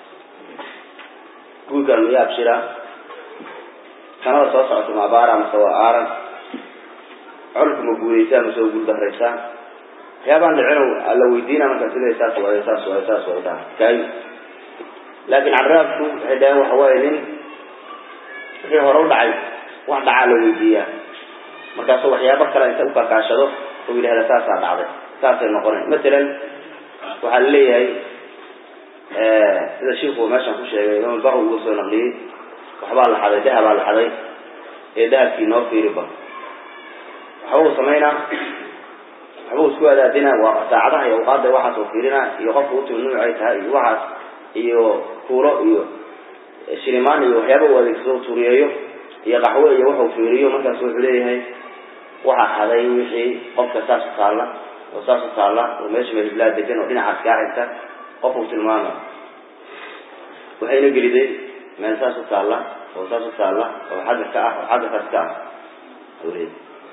guurkaan maya abshira sanada soo socota ma abaara mase waa aaran colku ma guuraysaa mase waa guuldahraysaa waxyaabaan dhicinow alla weydiina markaa sida saas waay saas waay saas waay dhaha kaahin laakiin caraabku waxay dhaheen waxa waaye nin wixii hore u dhacay wax dhacaa la weydiiyaa markaasuu waxyaabo kale inta ukakaashado u yidhahda saasaa dhacday saasay noqonay matalan waxaa la leeyahay sida shiiku meeshaan ku sheegay imaam baqi uga soo naqliyey waxbaa la xaday dahabaa la xaday ee dahabkii noo fiiriba waxba uu samaynaa waxba uu isku adaadina waa saacadaha iyo awqaada waxaas uu fiirina iyo qofka utul nuuc ay tahay iyo waxaas iyo kuulo iyo shilimaan iyo waxyaaba uu adeegsado u turiyeeyo iyo qaxwo iyo waxuu fiiriyo markaas wuxuu leeyahay waxaa xaday wixii qofka saas u taalla oo saas u taalla oo meesha mehiblaa degan oo dhinacaas kaa xigta qof uu tilmaama waxayna geliday meel saas u taalla oo saas u taalla oo xagga ka ah oo xagga kaas ka ah awleed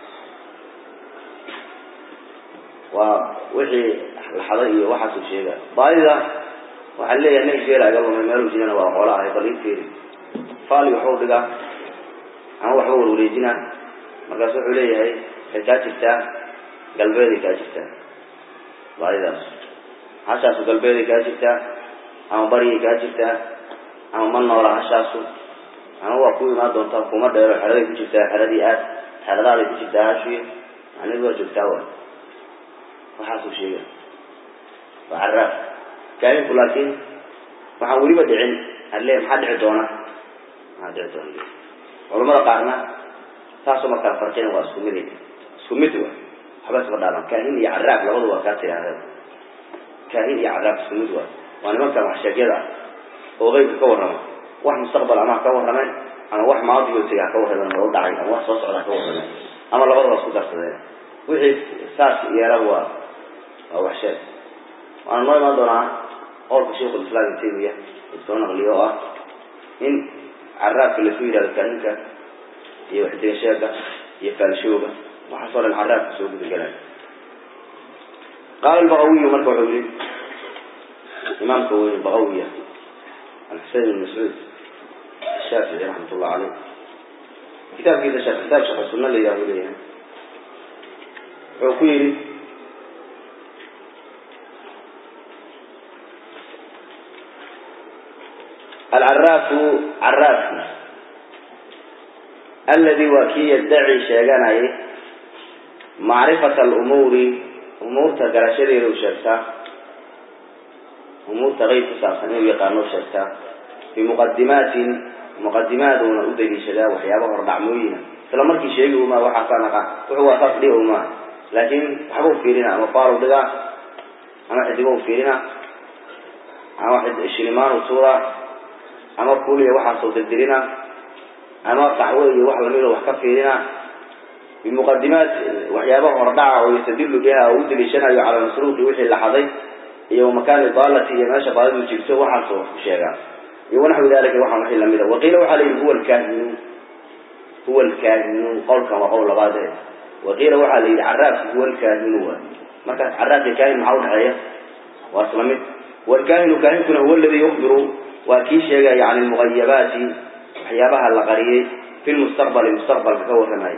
waa wixii la xaday iyo waxaasuu sheega baadida waxaa leeyahay nin geela iga lumay meeluu jirana waa qoola ahay bal ii fiiri faali waxuu dhigaa ama waxba warwareejinaa markaas wuxuu leeyahay waxay kaa jirtaa galbeeday kaa jirtaa baadidaas hashaasu galbeeday kaa jirtaa ama bariyay kaa jirtaa ama ma noola hashaasu ama waa ku imaan doontaa kuma dheero xeraday ku jirtaa xeradii aad xeradaaday ku jirtaa hashuye macnidu waa joogtaa wa waxaasuu sheega waa caraaf kaahinku laakiin waxaan weliba dhicin alle maxaa dhici doona maxaa dhici doona culamada qaarna taasoo markala farqina waa isku mid isku mid wa waxba isma dhaaban kaahin iyo caraaf labadu waa kaa tiraahda kaahin iyo caraaf isku mid waa waa nimankan wax sheegyada ah oo qeybka ka warrama wax mustaqbal ama ha ka warrameen ama wax maadigoosiga ha ka warrameen oo u dhacay ama wax soo socda ha ka warrameen ama labadaba isku darsadeen wixii saas yeela waa waa wax sheeg waana noo imaan doonaa qowlka sheikhu lislaam ibn taymiya uu soo naqliyo oo ah in caraabka lasu yidhahdo kaahinka iyo waxdiga sheega iyo faalshooga waxaasoo dhan caraabka soo gudagelaya qaala albaqawiyu marka wuxuu yihi imaamka weyn baqawiya alxusein ibn mascuud الشافعي رحمة الله عليه كتاب كذا شرح كتاب شرح السنة اللي يقول لي عقيل العراف عراف الذي وكي يدعي شيئا معرفة الأمور أمور تقرشري لو شرطة أمور تغيب ساسني ويقانو شرطة بمقدمات مقدمات ودلي شدا وحيابه ربعموينا isla markii sheegi uma waxa ka naqa wuxuu waa qasdi uma laakiin waxa uu fiirina ama faaro dhiga ama xidigo uu fiirina ama xid shilimaan uu suura ama kuliya waxa soo dirdirina ama qaxwo iyo wax lamid wax ka fiirina بمقدمات وحيابه رضعه ويستدل بها ودلي شنا على مسروق وحي لحظي iyo makaan idaalati iyo meesha baadidu jirto waxaa soo sheegaa iyo wanaxu dalika waxaa wixii lamid ah waqiila waxaa la yidhi huwa alkaahinu huwa alkaahinu qowlkan waa qowl labaad eh waqiila waxaa la yidhi caraabku huwa alkaahinu waa markaas caraabka kaahin maxaa udhexeeya waa isla mid walkaahinu kaahinkuna huwa aladi yukhbiru waa kii sheegaya can almugayabaati waxyaabaha la qariyey fi lmustaqbali mustaqbalka ka warramaya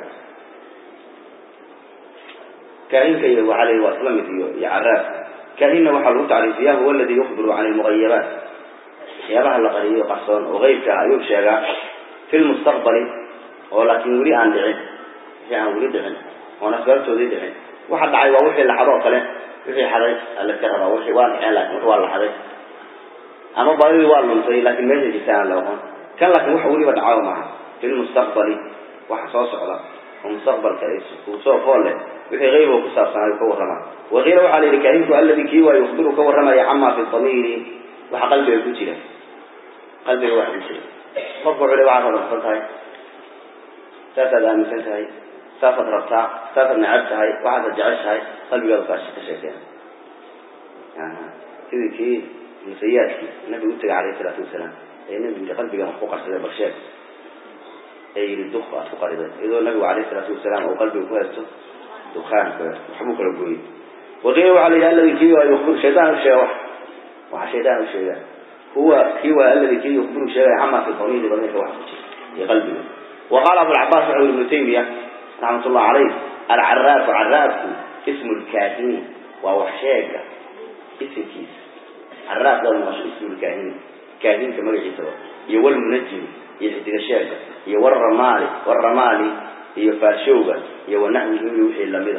kaahinka iyo waxaa la yidhi waa isla mid iyo iyo caraabka كاهن وحا لو تعريفيا هو الذي يخبر عن المغيبات يابها لقريه قصون وغيبك أيوب شيئا في المستقبل ولكن ولي عن دعين يعني ولي دعين وانا سببت ولي دعين واحد دعي ووحي اللي حضر قلين وحي حضر اللي كهربا وحي واقع لكن وحي والله حضر أما باري والله مصري لكن ما يجي جسان لو كان لكن وحي ولي ودعاه معه في المستقبل وحصاص على ومستقبل كريس وصوف فوله وحي غيبه كساب سنة كورما وغيره وحال الكريم الذي كيوا يخبر كورما يعمى في الضمير وحا قلبه يكوشي قلبه واحد يكوشي فرقوا عليه وعافى رفضتها ساسا دامسنتها ساسا ربطها ساسا نعبتها وعافى جعشها قلبه يلقى شكشكين يعني كذي كي مسياتك النبي قلت عليه الصلاة والسلام أي النبي قلبه محقوق على بخشاك أي الدخ أتقربا إذا النبي عليه الصلاة والسلام أو قلبه كويسته دخان محبوك ربوي وغيره عليه الذي كي يخبر شيطان الشيء وح شيطان الشيء هو هو الذي كي يخبر شيء عما في الضمير ضمير واحد يقلبه وقال أبو العباس رحمه ابن تيمية رحمة الله عليه العراف عراف اسم الكاهن ووحشاك اسم كيس عراف ده اسم الكاهن كاهن كما يجيسوا يول المنجم يحدق الشاكة يول الرمالي والرمالي يفارشوغا يول نحو يوحي اللمدة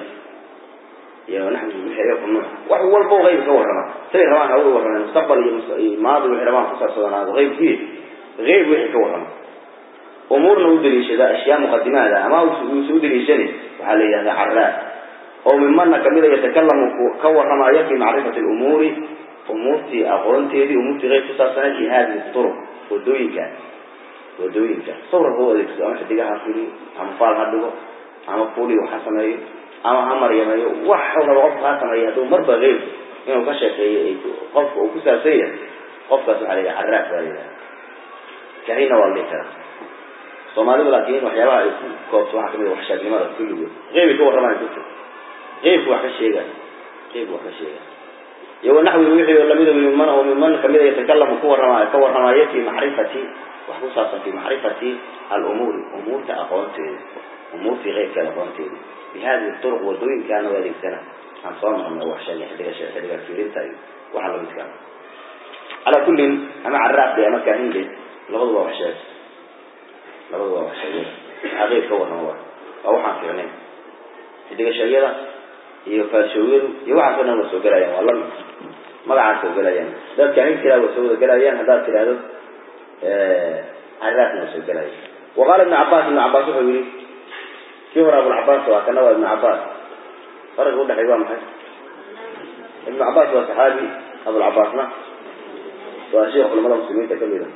يا نحن بحياة النوع وهو البو غيب كورنا سير رمان هو ورنا المستقبل ماضي وحرمان خصوصا صدنا هذا غيب فيه غيب وحي كورنا أمورنا ودري شذا أشياء مقدمة هذا أما ودري شني وحالي هذا عراف أو ممن كمذا يتكلم كورنا ما يكفي معرفة الأمور أمورتي أقولتي هذه أمورتي غير خصوصا في هذه الطرق ودوينك ودوينك صور هو ذيك أما حديقها فيني أما فال هدوه أما فولي وحسنه ama hamar yamayo wax walba qof ka sameeyo haduu marba qeyb inuu ka sheekeeyo qofka uu ku saabsan yahay qofkaas waxaa layihaha caraaf baa layihaha kahina waa la dhihi karaa soomaalidu laakiin waxyaabaha ay koobto waxaa kamid wax sheegnimada kulligood qeybay ka warramayo dadka qeybku wax ka sheegay qeybku wax ka sheegay iyo wanaxwi wixii lamida miman oo miman kamida yatakalamu ku warramayo ka warramayo fi macrifati wax ku saabsan fi macrifati alumuuri umuurta aqoonteeda umuurtii qeybka aqoonteeda بهذه الطرق والدوين كانوا ذلك سنة عن صنع من أول شيء حديقة شيء حديقة كبيرين تايو وحلو بيتكام على كل أما عراف دي أما كاهين دي لغضوا وحشات لغضوا وحشات عغير كورنا هو أو حان في عنين حديقة شيئة يفاشوين يوعى فنا وسوق الأيام والله ما بعد سوق الأيام ده كاهين كلا وسوق الأيام هذا كلا هذا عراف وسوق الأيام وقال ابن عباس ابن عباس يقول كبر أبو العباس وكان ابن عباس فرق وده حيوان محي ابن عباس هو صحابي أبو العباس ما وشيخ علماء المسلمين تكملا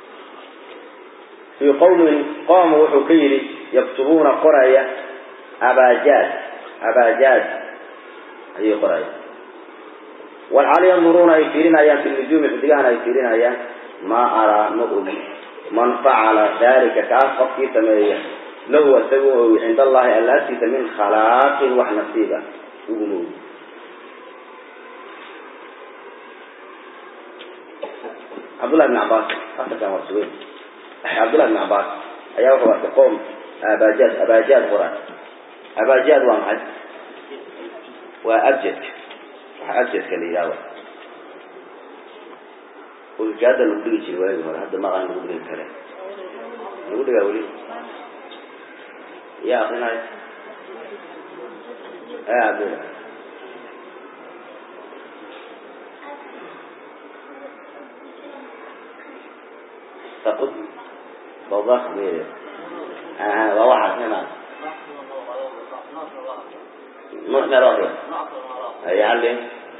في قوم قاموا وحكيري يكتبون قرية أباجاد أباجاد هي قرية walxaal yanduruuna ay fiirinayaan fi nujuumi xidigahana ay fiirinayaan maa araa ma ogi man facala dalika kaas qofkii sameeya lahu isagu ogi cinda allahi alla agtiisa min khalaaqin wax nasiiba uguma ogi cabdullahi bn cabaas asalkan waa suweyn cabdullahi bn cabaas ayaa wuxuu arkay qoom abajaad abajaad qoran abajaad waa maxay waa abjadka waxa abjadka la yidhahdo ulkaada lagu dhigi jiray waagi hore hadda maqaan lagu dhigi kare lagu dhigaa weli yaa akrinayo aya cabdilla taqud bawdaaq meye waa waxaas nimaa nuux meel akri ay halin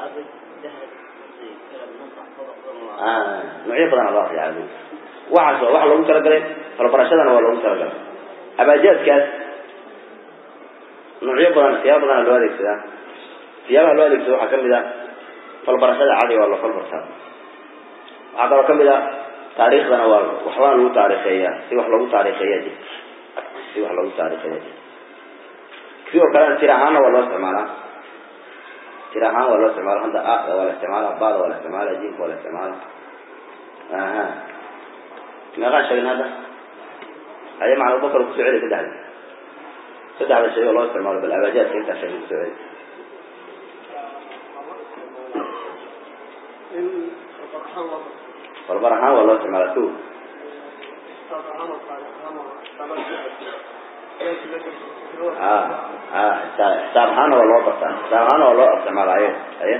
nuucyo badan loo akriya cali waxaas waa waxa loogu talagalay falbarashadana waa loogu talagalay abaajaadkaas nuucyo badan siyaaba badana loo adeegsadaa siyaabaha loo adeegsado waxaa kamid ah falbarashada cadiga waa la falbartaa waxaa kaloo kamid ah taariikhdana waa waxbaa lagu taarikeeyaa si wax lagu taarikeeya jir si wax lagu taarikeeya jir sidoo kalena tir ahaanna waa loo isticmaalaa tir ahaan waa loo isticmaala hadda ada waa la isticmaala bada waa la isticmaala jinka waa la isticmaala aha meeqaan sheegin hadda haya macal abubakar kusoo celi saddexda saddexda shay oo loo isticmaalo bal abaajaadka intaa sheegin kusoo celi falbar ahaan waa loo isticmaala ko a a xisaab ahaana waa loo bartaa xisaab ahaana waa loo isticmaala aya aya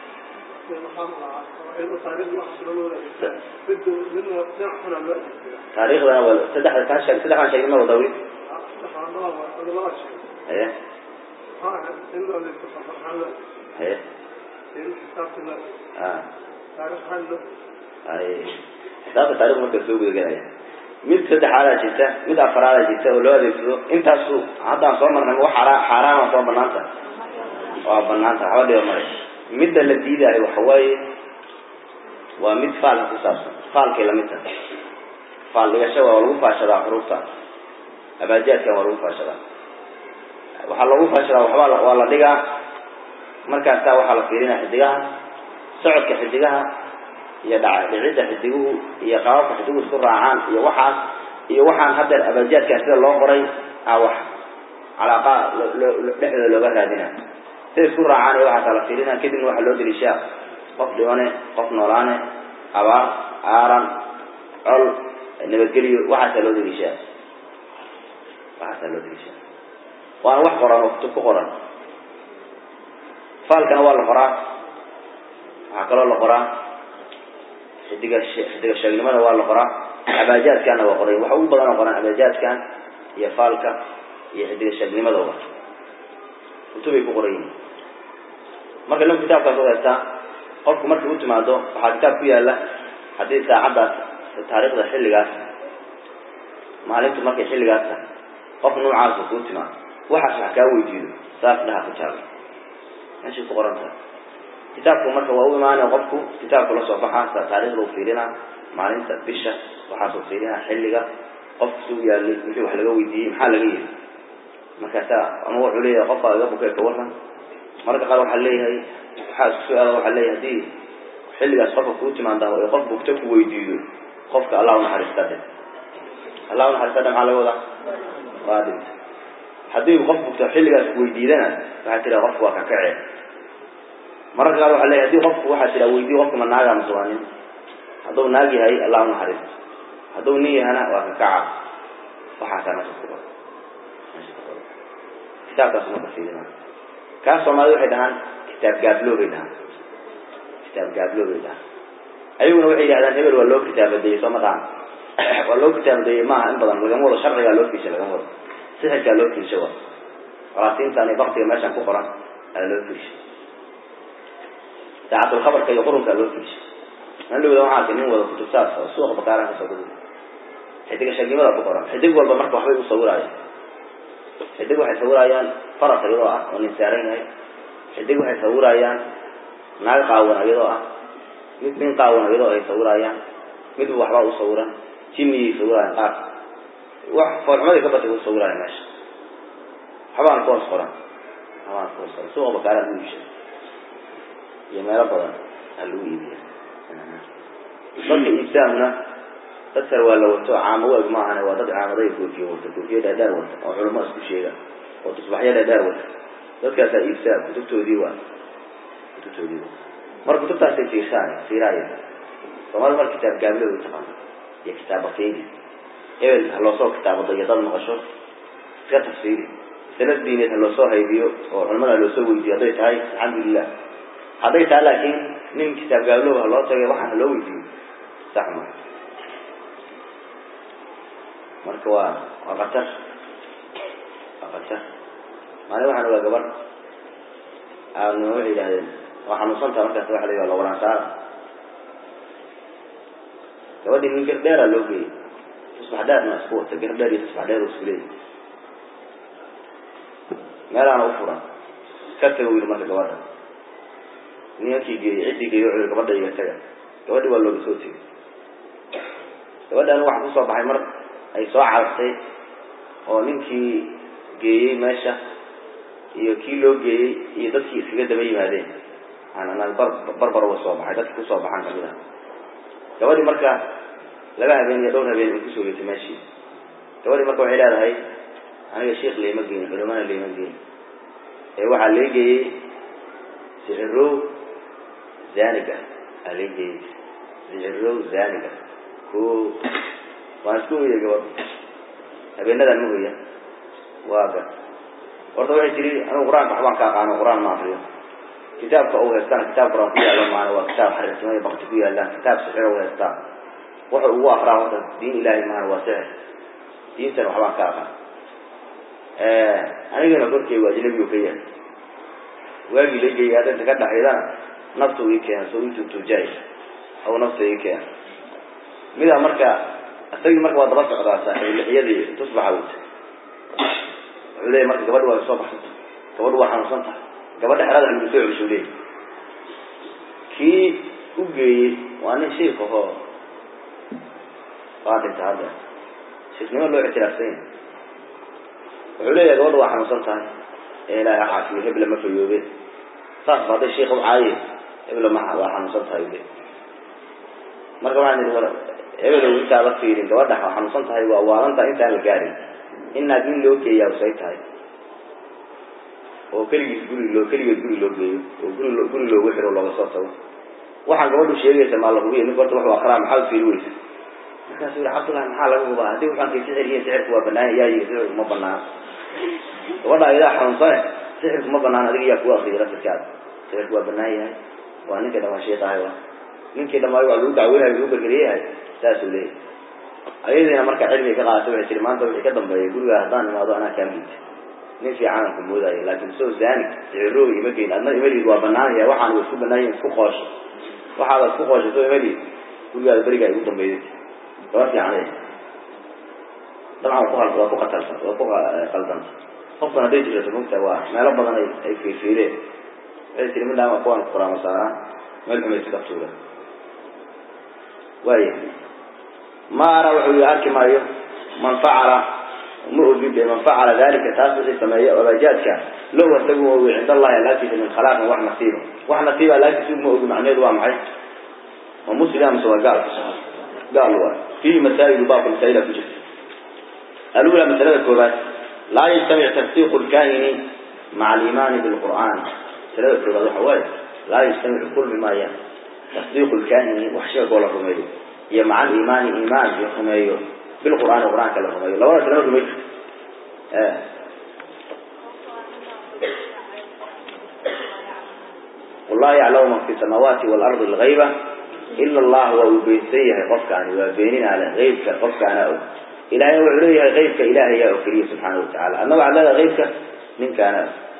taariikhdana waa saddexda kaa sheeg saddexdan sheegin ma wada weli aya aya a ay xisaabta taarikh marka soo gudagelaya mid saddexaadaa jirta mid afaraadaa jirta oo loo adeegsado intaasu haddaan soo marnay wax xaraa xaaraama soo banaanta waa banaanta waxba dhiba male midda la diidaayo waxa waaye waa mid faalka ku saabsan faalkay lamid tahay faal dhigasho waa lagu faashadaa xuruufta abaajaadkan waa lagu faashadaa waxaa lagu faashadaa waxbaa waa la dhigaa markaasaa waxaa la fiirinaya xidigaha socodka xidigaha iyo dhaca dhicidda xidiguhu iyo qaababka xidiguhu isku raacaan iyo waxaas iyo waxaan haddeer abaajaadkan sida loo qoray a wax calaaqa dhexdooda looga raadina sida isku raacaan iyo waxaasaa la fiirina kadibna waxaa loo deliishaa qof dhibane qof noolaane abaar aaran col nabadgeliyo waxaasaa loo deliishaa waxaasaa loo deliishaa waana wax qoran oo kutub ku qoran faalkana waa la qoraa waxaa kaloo la qoraa xidiga xidiga sheegnimada waa la qoraa abaajaadkana waa qoray waxa ugu badan oo qoran abaajaadkan iyo faalka iyo xidiga sheegnimada wa kutubay ku qoran yihiin marka lam kitaabkaas oo haystaa qofku markii u timaado waxaa kitaab ku yaala haddii saacaddaas taariikhda xilligaas maalintu markay xilligaas tahay qof noocaasa kuu timaado waxaas wax kaa weydiido saas dhaha ku jaaga meeshay ku qoran tahay kitaabku marka waa u imaanaya qofku kitaabku la soo baxaa taariikhda u fiirinaa maalinta bisha waxaasuu fiirinaa xilliga qofku suu yaalay wixii wax laga weydiiyey maxaa laga yiri markaasaa ama wuxuu leeyahay qofka iga bukee ka waran marka qaar waxaa leeyahay waxaa isku su-aala waxaa leeyahay haddii xilligaas qofka kuu timaada ee qof bugto ku weydiiyo qofka allah unaxariista dhe allah unaxariista dhe maxaa laga wadaa waa dhinta haddii qof bugto xilligaas kuweydiidana waxaa tiraa qofku waa kakacee mararka qaar waxaa leeyahay hadii qofku waxaa tiraa weydiyo qofka ma naagaa mase waa nin hadduu naag yahay allah unaxariisto hadduu nin yahana waa kakaca waxaasaa meesha ku qoran meesha ku qoran kitaabkaas marka fiirina kaas soomaalida waxay dhahaan kitaab gaablo bay dhahaan kitaab gaablo bay dhahaan ayaguna waxay yidhahdaan hebel waa loo kitaabadeeyey soo maqaan waa loo kitaabadeeyey maaha in badan lagama wado sharcigaa loo fiisha lagama wado sixirkaa loo fiisha wa falaasiintan iyo baktiga meeshan ku qoran ayaa loo fiisha daacatulkhabarka iyo qurunkaa loo fiisha nalowda waxaa arkay nin wada kutubtaas oo suuqa bakaaran kasoo gudi xidiga sheegnimada ku qoran xidig walba marka waxbay u sawiraayaan xidig waxay sawirayaan faras iyadoo ah oo nin saaran yahay xidig waxay sawirayaan naag qaawan iyadoo ah mid nin qaawan iyadoo ay sawirayaan mid waxbaa u sawiran jinniyay sawirayaan qaar wax foolxumaday ka batay u sawiraya meesha waxbaan ku hoos qoran waxbaan ku hoos qoran suuqa bakaara lagu iibsha iyo meelo badan aa lagu iibiya dadka iibsaamna dad kale waa la wato caamo waag maahane waa dad caamaday koofiye wata koofiye dhaadheer wata oo culamo isku sheega oo tusbaxyo dhaadheer wata dadkaasaa iibsaa kutubtoodii waa kutubtoodii waa mar kutubtaasay fiirsaan fiiraaya soomaalida mar kitaab gaabilo u taqaano iyo kitaab bafiini hebel ha loosoo kitaabado iyo dad maqasho iska tafsiiri sanad diineed ha loosoo haybiyo oo culamada loosoo weydiyo hadday tahay alxamdulilah hadday tahay laakiin nin kitaab gaablow ha loo tagay waxaan ha loo weydiiyo sax ma marka waa waa qatar waa qatar maalin waxaan ogaa gabar aadnimo waxay yidhahdeen waa xanuunsantaa markaas waxa la yidhaha lawaransaara gabadhii nin gar dheeraa loo geeyey tusbax dheerna isku wata gar dheer iyo tusbax dheer oo isku leeyahy meelaana u furan ka taga u yidhi marka gabadha nimankii geeyey ciddii geeyey wuxuu yihi gabadha iga taga gabadhii waa looga soo tegey gabadhan waxaa kusoo baxay mar ay soo carartay oo ninkii geeyey meesha iyo kii loo geeyey iyo dadkii iskaga daba yimaadeen aanan bar barbar uga soo baxay dadki kusoo baxaan kamid ah gabadhii marka laba habeen iyo dhowr habeen ay kusoo geysay meeshii gabadhii marka waxay leedahay aniga sheikh layma geyin culimana layma geyin ee waxaa lee geeyey sixirow zaniga aa lee geeyey sixirow zaniga ko waan isku hoyay gabadh habeenadan ma hoya waa ga horta waxay tiri anigu qur-aanka waxbaan ka aqaano qur-aan ma akriyo kitaabka u haystana kitaab qur-aan ku yaalo maana waa kitaab xariirtimada bakti ku yaalaan kitaab sixir u haystaa wuxuu ugu akraa horta diin ilaahay maana waa sixir diintana waxbaan ka aqaan anigana korkey waa ajnabigu ka yahay waagii la geeyay hadda inta ka dhaxaydana nafta ii keena soo intutujaay aw nafta ii keena midaa marka isagii marka waa daba socdaa saaxiib lixyadii tusbaxa wata wuxuu leeyahy marka gabadha waa soo baxsanta gabadha waa xanuunsan tahay gabadha xerada lagu soo celisuu leeyahy kii u geeyey waa nin shiik ahoo waa dhinta hadda shiiknimo loo ictiraafsan yahay wuxuu leeyahay gabadha waa xanuunsan tahay ee ilaahay ha caafiyo hebla ma fayoobe saas ba hadday shiika u caaye hebla ma waa xanuunsan tahay ule marka waxaan idhi war hebelow intaada fiirin gabadha waa xanuunsan tahay waa waalantahay intaan la gaarin inaad nin loo geeyaa usay tahay oo keligiis guri loo keligeed guri loo geeyo oo guri guri loogu xiro looga soo tago waxaan gabadhu sheegaysa maa la hubiya nin horta wuxuu akraa maxaad fiiri weysa markaasuu yihi cabdullahi maxaa laga hubaa haddii waxaan kay sixir yihiin sixirku waa banaan yaa yii sixirku ma banaan gabadha idaa xanuunsane sixirku ma banaan adiga yaa kugu akriya laftirkaada sixirku waa banaan yahay waa ninka dhamaa sheekahay wa ninkii dhamaayo waa lagu dacweynayo lagu bergeriyahay saasuu leeyahay ayadiina marka cilmiga ka qaadata waxay tiri maanta wixii ka dambeeya gurigaa haddaan imaado anaa kaa miita nin fiicanaan ku moodaayo laakin soo zaanig sicirooga ima geyn adna imaliid waa banaanaya waxaan wa isku banaan yihin isku qoosho waxaada isku qoosho soo imaliid gurigaada berigaa igu dambeeyay gaba fiican dabcan waa ku hal waa ku qatalsan waa ku qaldanta qofkan hadday jirto mugta waa meelo badan ay ay fiirfiireen waxay tiri midhaama kuwan quraama saaraan meel xumay iska tuura waaya ma ara wuxuu yihi arki maayo man facala ma ogin de man facala dalika taas wixii sameeya abaajaadka low asagu ma ogi cind allahi alaagtiisa min khalaaqin wax nasiiba wax nasiiba alaagtiisa ma ogi macnaheedu waa maxay ma muslim amase waa gaal gaal waay fiihi masaa'ilu baabka masaa'ila ku jirta alula masalada koobaad laa yajtamic tasdiiqu lkaahini maca aliimaani bilqur'aan masalada koobaad waxa waaye laa yajtamicu kulmi maaya tasdiiqu lkaahini wax sheegoo la rumeeyo iyo maca aliimaani iimaan iyo rumeeyo bilqur'aani qur'aanka la rumeeyo labadaas lama rumey qul laa yaclamu man fi samaawaati waalardi algayba ila allah waa uu beensan yahay qofkaani waa beeninaale aybka qofkaana og ilahayna wuxuu leeyahay aybka ilaahayaa oo keliya subxaana watacala adna waxaad leedahay aybka ninkaana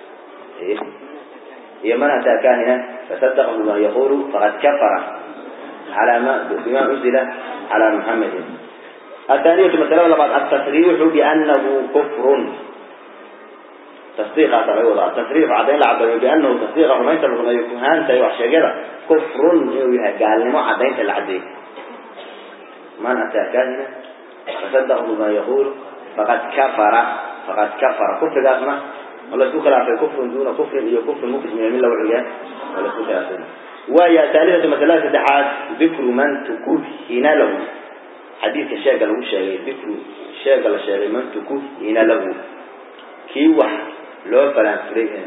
iyo man ataa kaahina fasadaqa bima yaqulu faqad kafara ala ma bima unzila cala muxamedin athaaniyatu masalada labaad altasriixu bianahu kufrun tasdiiqaasa laga wadaa tasriif caddayn la caddeeyo biannahu tasdiiqa rumaynta la rumeeyo kuhaanta iyo waxsheegyada kufrun inuu yahay gaalnimo caddaynta la caddeeyo man ataa kaahina fasadaqu bima yaquulu faqad kafara faqad kafara kufrigaasna oo laisku khilaafay kufrun duuna kufrin iyo kufrin mukrim min la wuxuu yahay oo laisku khilaafay وهي ثالثة مسألة الدحات ذكر من تكهن له حديث الشيخ له شيء ذكر الشيخ له شيء من تكهن له كي وح لو فلان فريه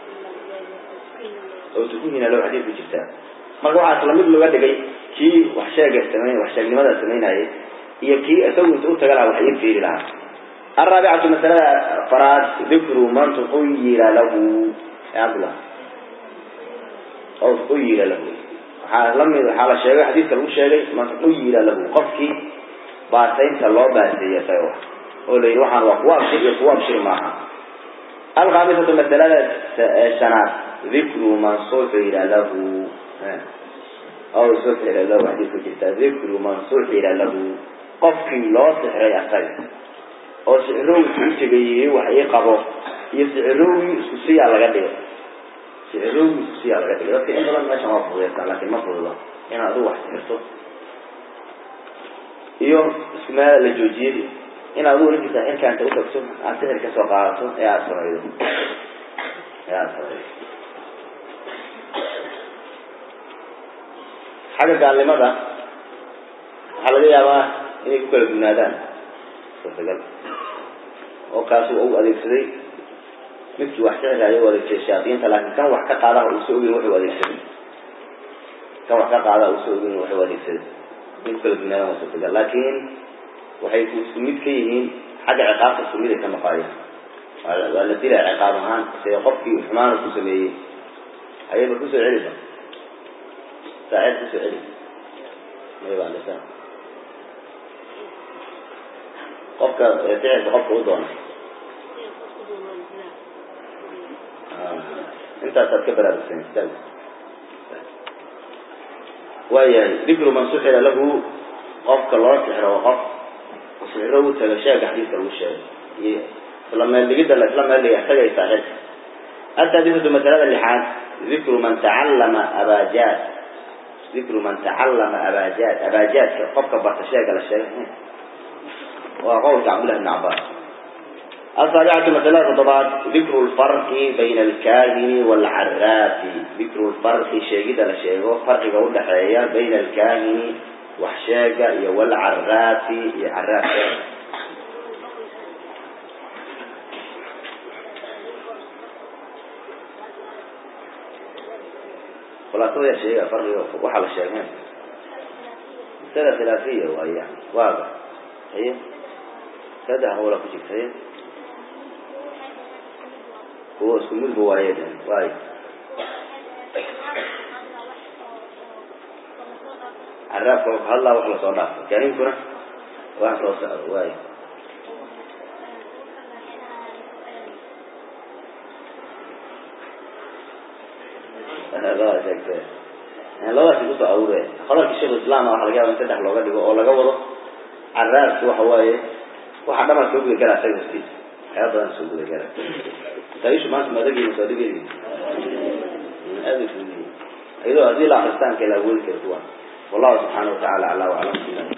أو تكهن له حديث بجبتها مرة واحد لما يقول له قد كي وح شيخ استمعين وح شيخ لماذا استمعين هاي هي كي أسوي أنت قلت قال وحيد فيه لها الرابعة مسألة فراد ذكر من تخير له يا عبد الله أو خير له لم حال الشيء حديث لو شيء ما خير له قفكي باسين الله باسية سيوح ولا يروح عن وقواب شيء يقواب شيء معها الخامسة مثلا سنة ذكر من صفر له أو صفر له حديث جدا ذكر من صفر له قفكي لا سحر يحتاج أو سحروي تجيه وحي قبض يسحروي سوسي على غدير سعروي سيا laga dhigay dadka in badan meesha ma fududeystaa laakiin ma fududa inaad adigu wax sixirto iyo isku meel la joojiyey inaad adigu ninkiisa xilkaanta utagto aad sixir ka soo qaadato ee aada samaydo ee aada samaydo xagga gaalnimada waxaa laga yaabaa inay ku kala dugnaadaan suurtagal oo kaasi u adeegsaday midkii wax sixiraayo u adeegsaday shayaadiinta laakiin kan wax ka qaadaha uusa ogin wuxuu adeegsaday kan wax ka qaadaha uusa ogin wuxuu adeegsaday mid kala dunaadaan waa suurtagal laakiin waxay ku isku mid ka yihiin xagga ciqaabta isku mid ay ka noqoayaan waa la dilaya ciqaab ahaan se qofkii xumaana ku sameeyey ayaba kusoo celiba saacid kusoo celi mayba lisan qofka sixirka qofka u doona intaasaad ka baraarugsan istaag waayahay dikru man suxira lahu qofka loo sixiro waa qof sixiro u taga sheega xadiiska lagu sheegay iyo isla meel dhigidda la isla meel dhiga isagay saaxib السادسة مسألة اللحاد ذكر من تعلم أباجات ذكر من تعلم أباجات أباجات قفك برتشاق على الشيء وقول عبد الله بن عباس السابعة مسألة الضباط ذكر الفرق بين الكاهن والعراف ذكر الفرق شيء على شيء فرق قول حياة بين الكاهن وحشاقة والعراف عراف خلاصة يا شيء فرق وحل الشيخين مسألة خلافية وهي واضح هي كذا هو لك شيء هو اسمه البوايد واي عرف هلا وخلص صلاة كريم كنا وخلص واي هذا شيء labadaas ku soo aruureen qodobka sheekh islaam waxa laga yaabaa in saddex looga dhigo oo laga wado caraarku waxa waaye waxa dhamal soo guda galaa isaga hoostiisa waxyaaba badan soo guda galaa taishu maanta madagii soo dhigay aad u fududiye ayadoo haddii la akhristaanka la awoodi kara kuwa wallahu subxaanahu watacaala aclaa waclam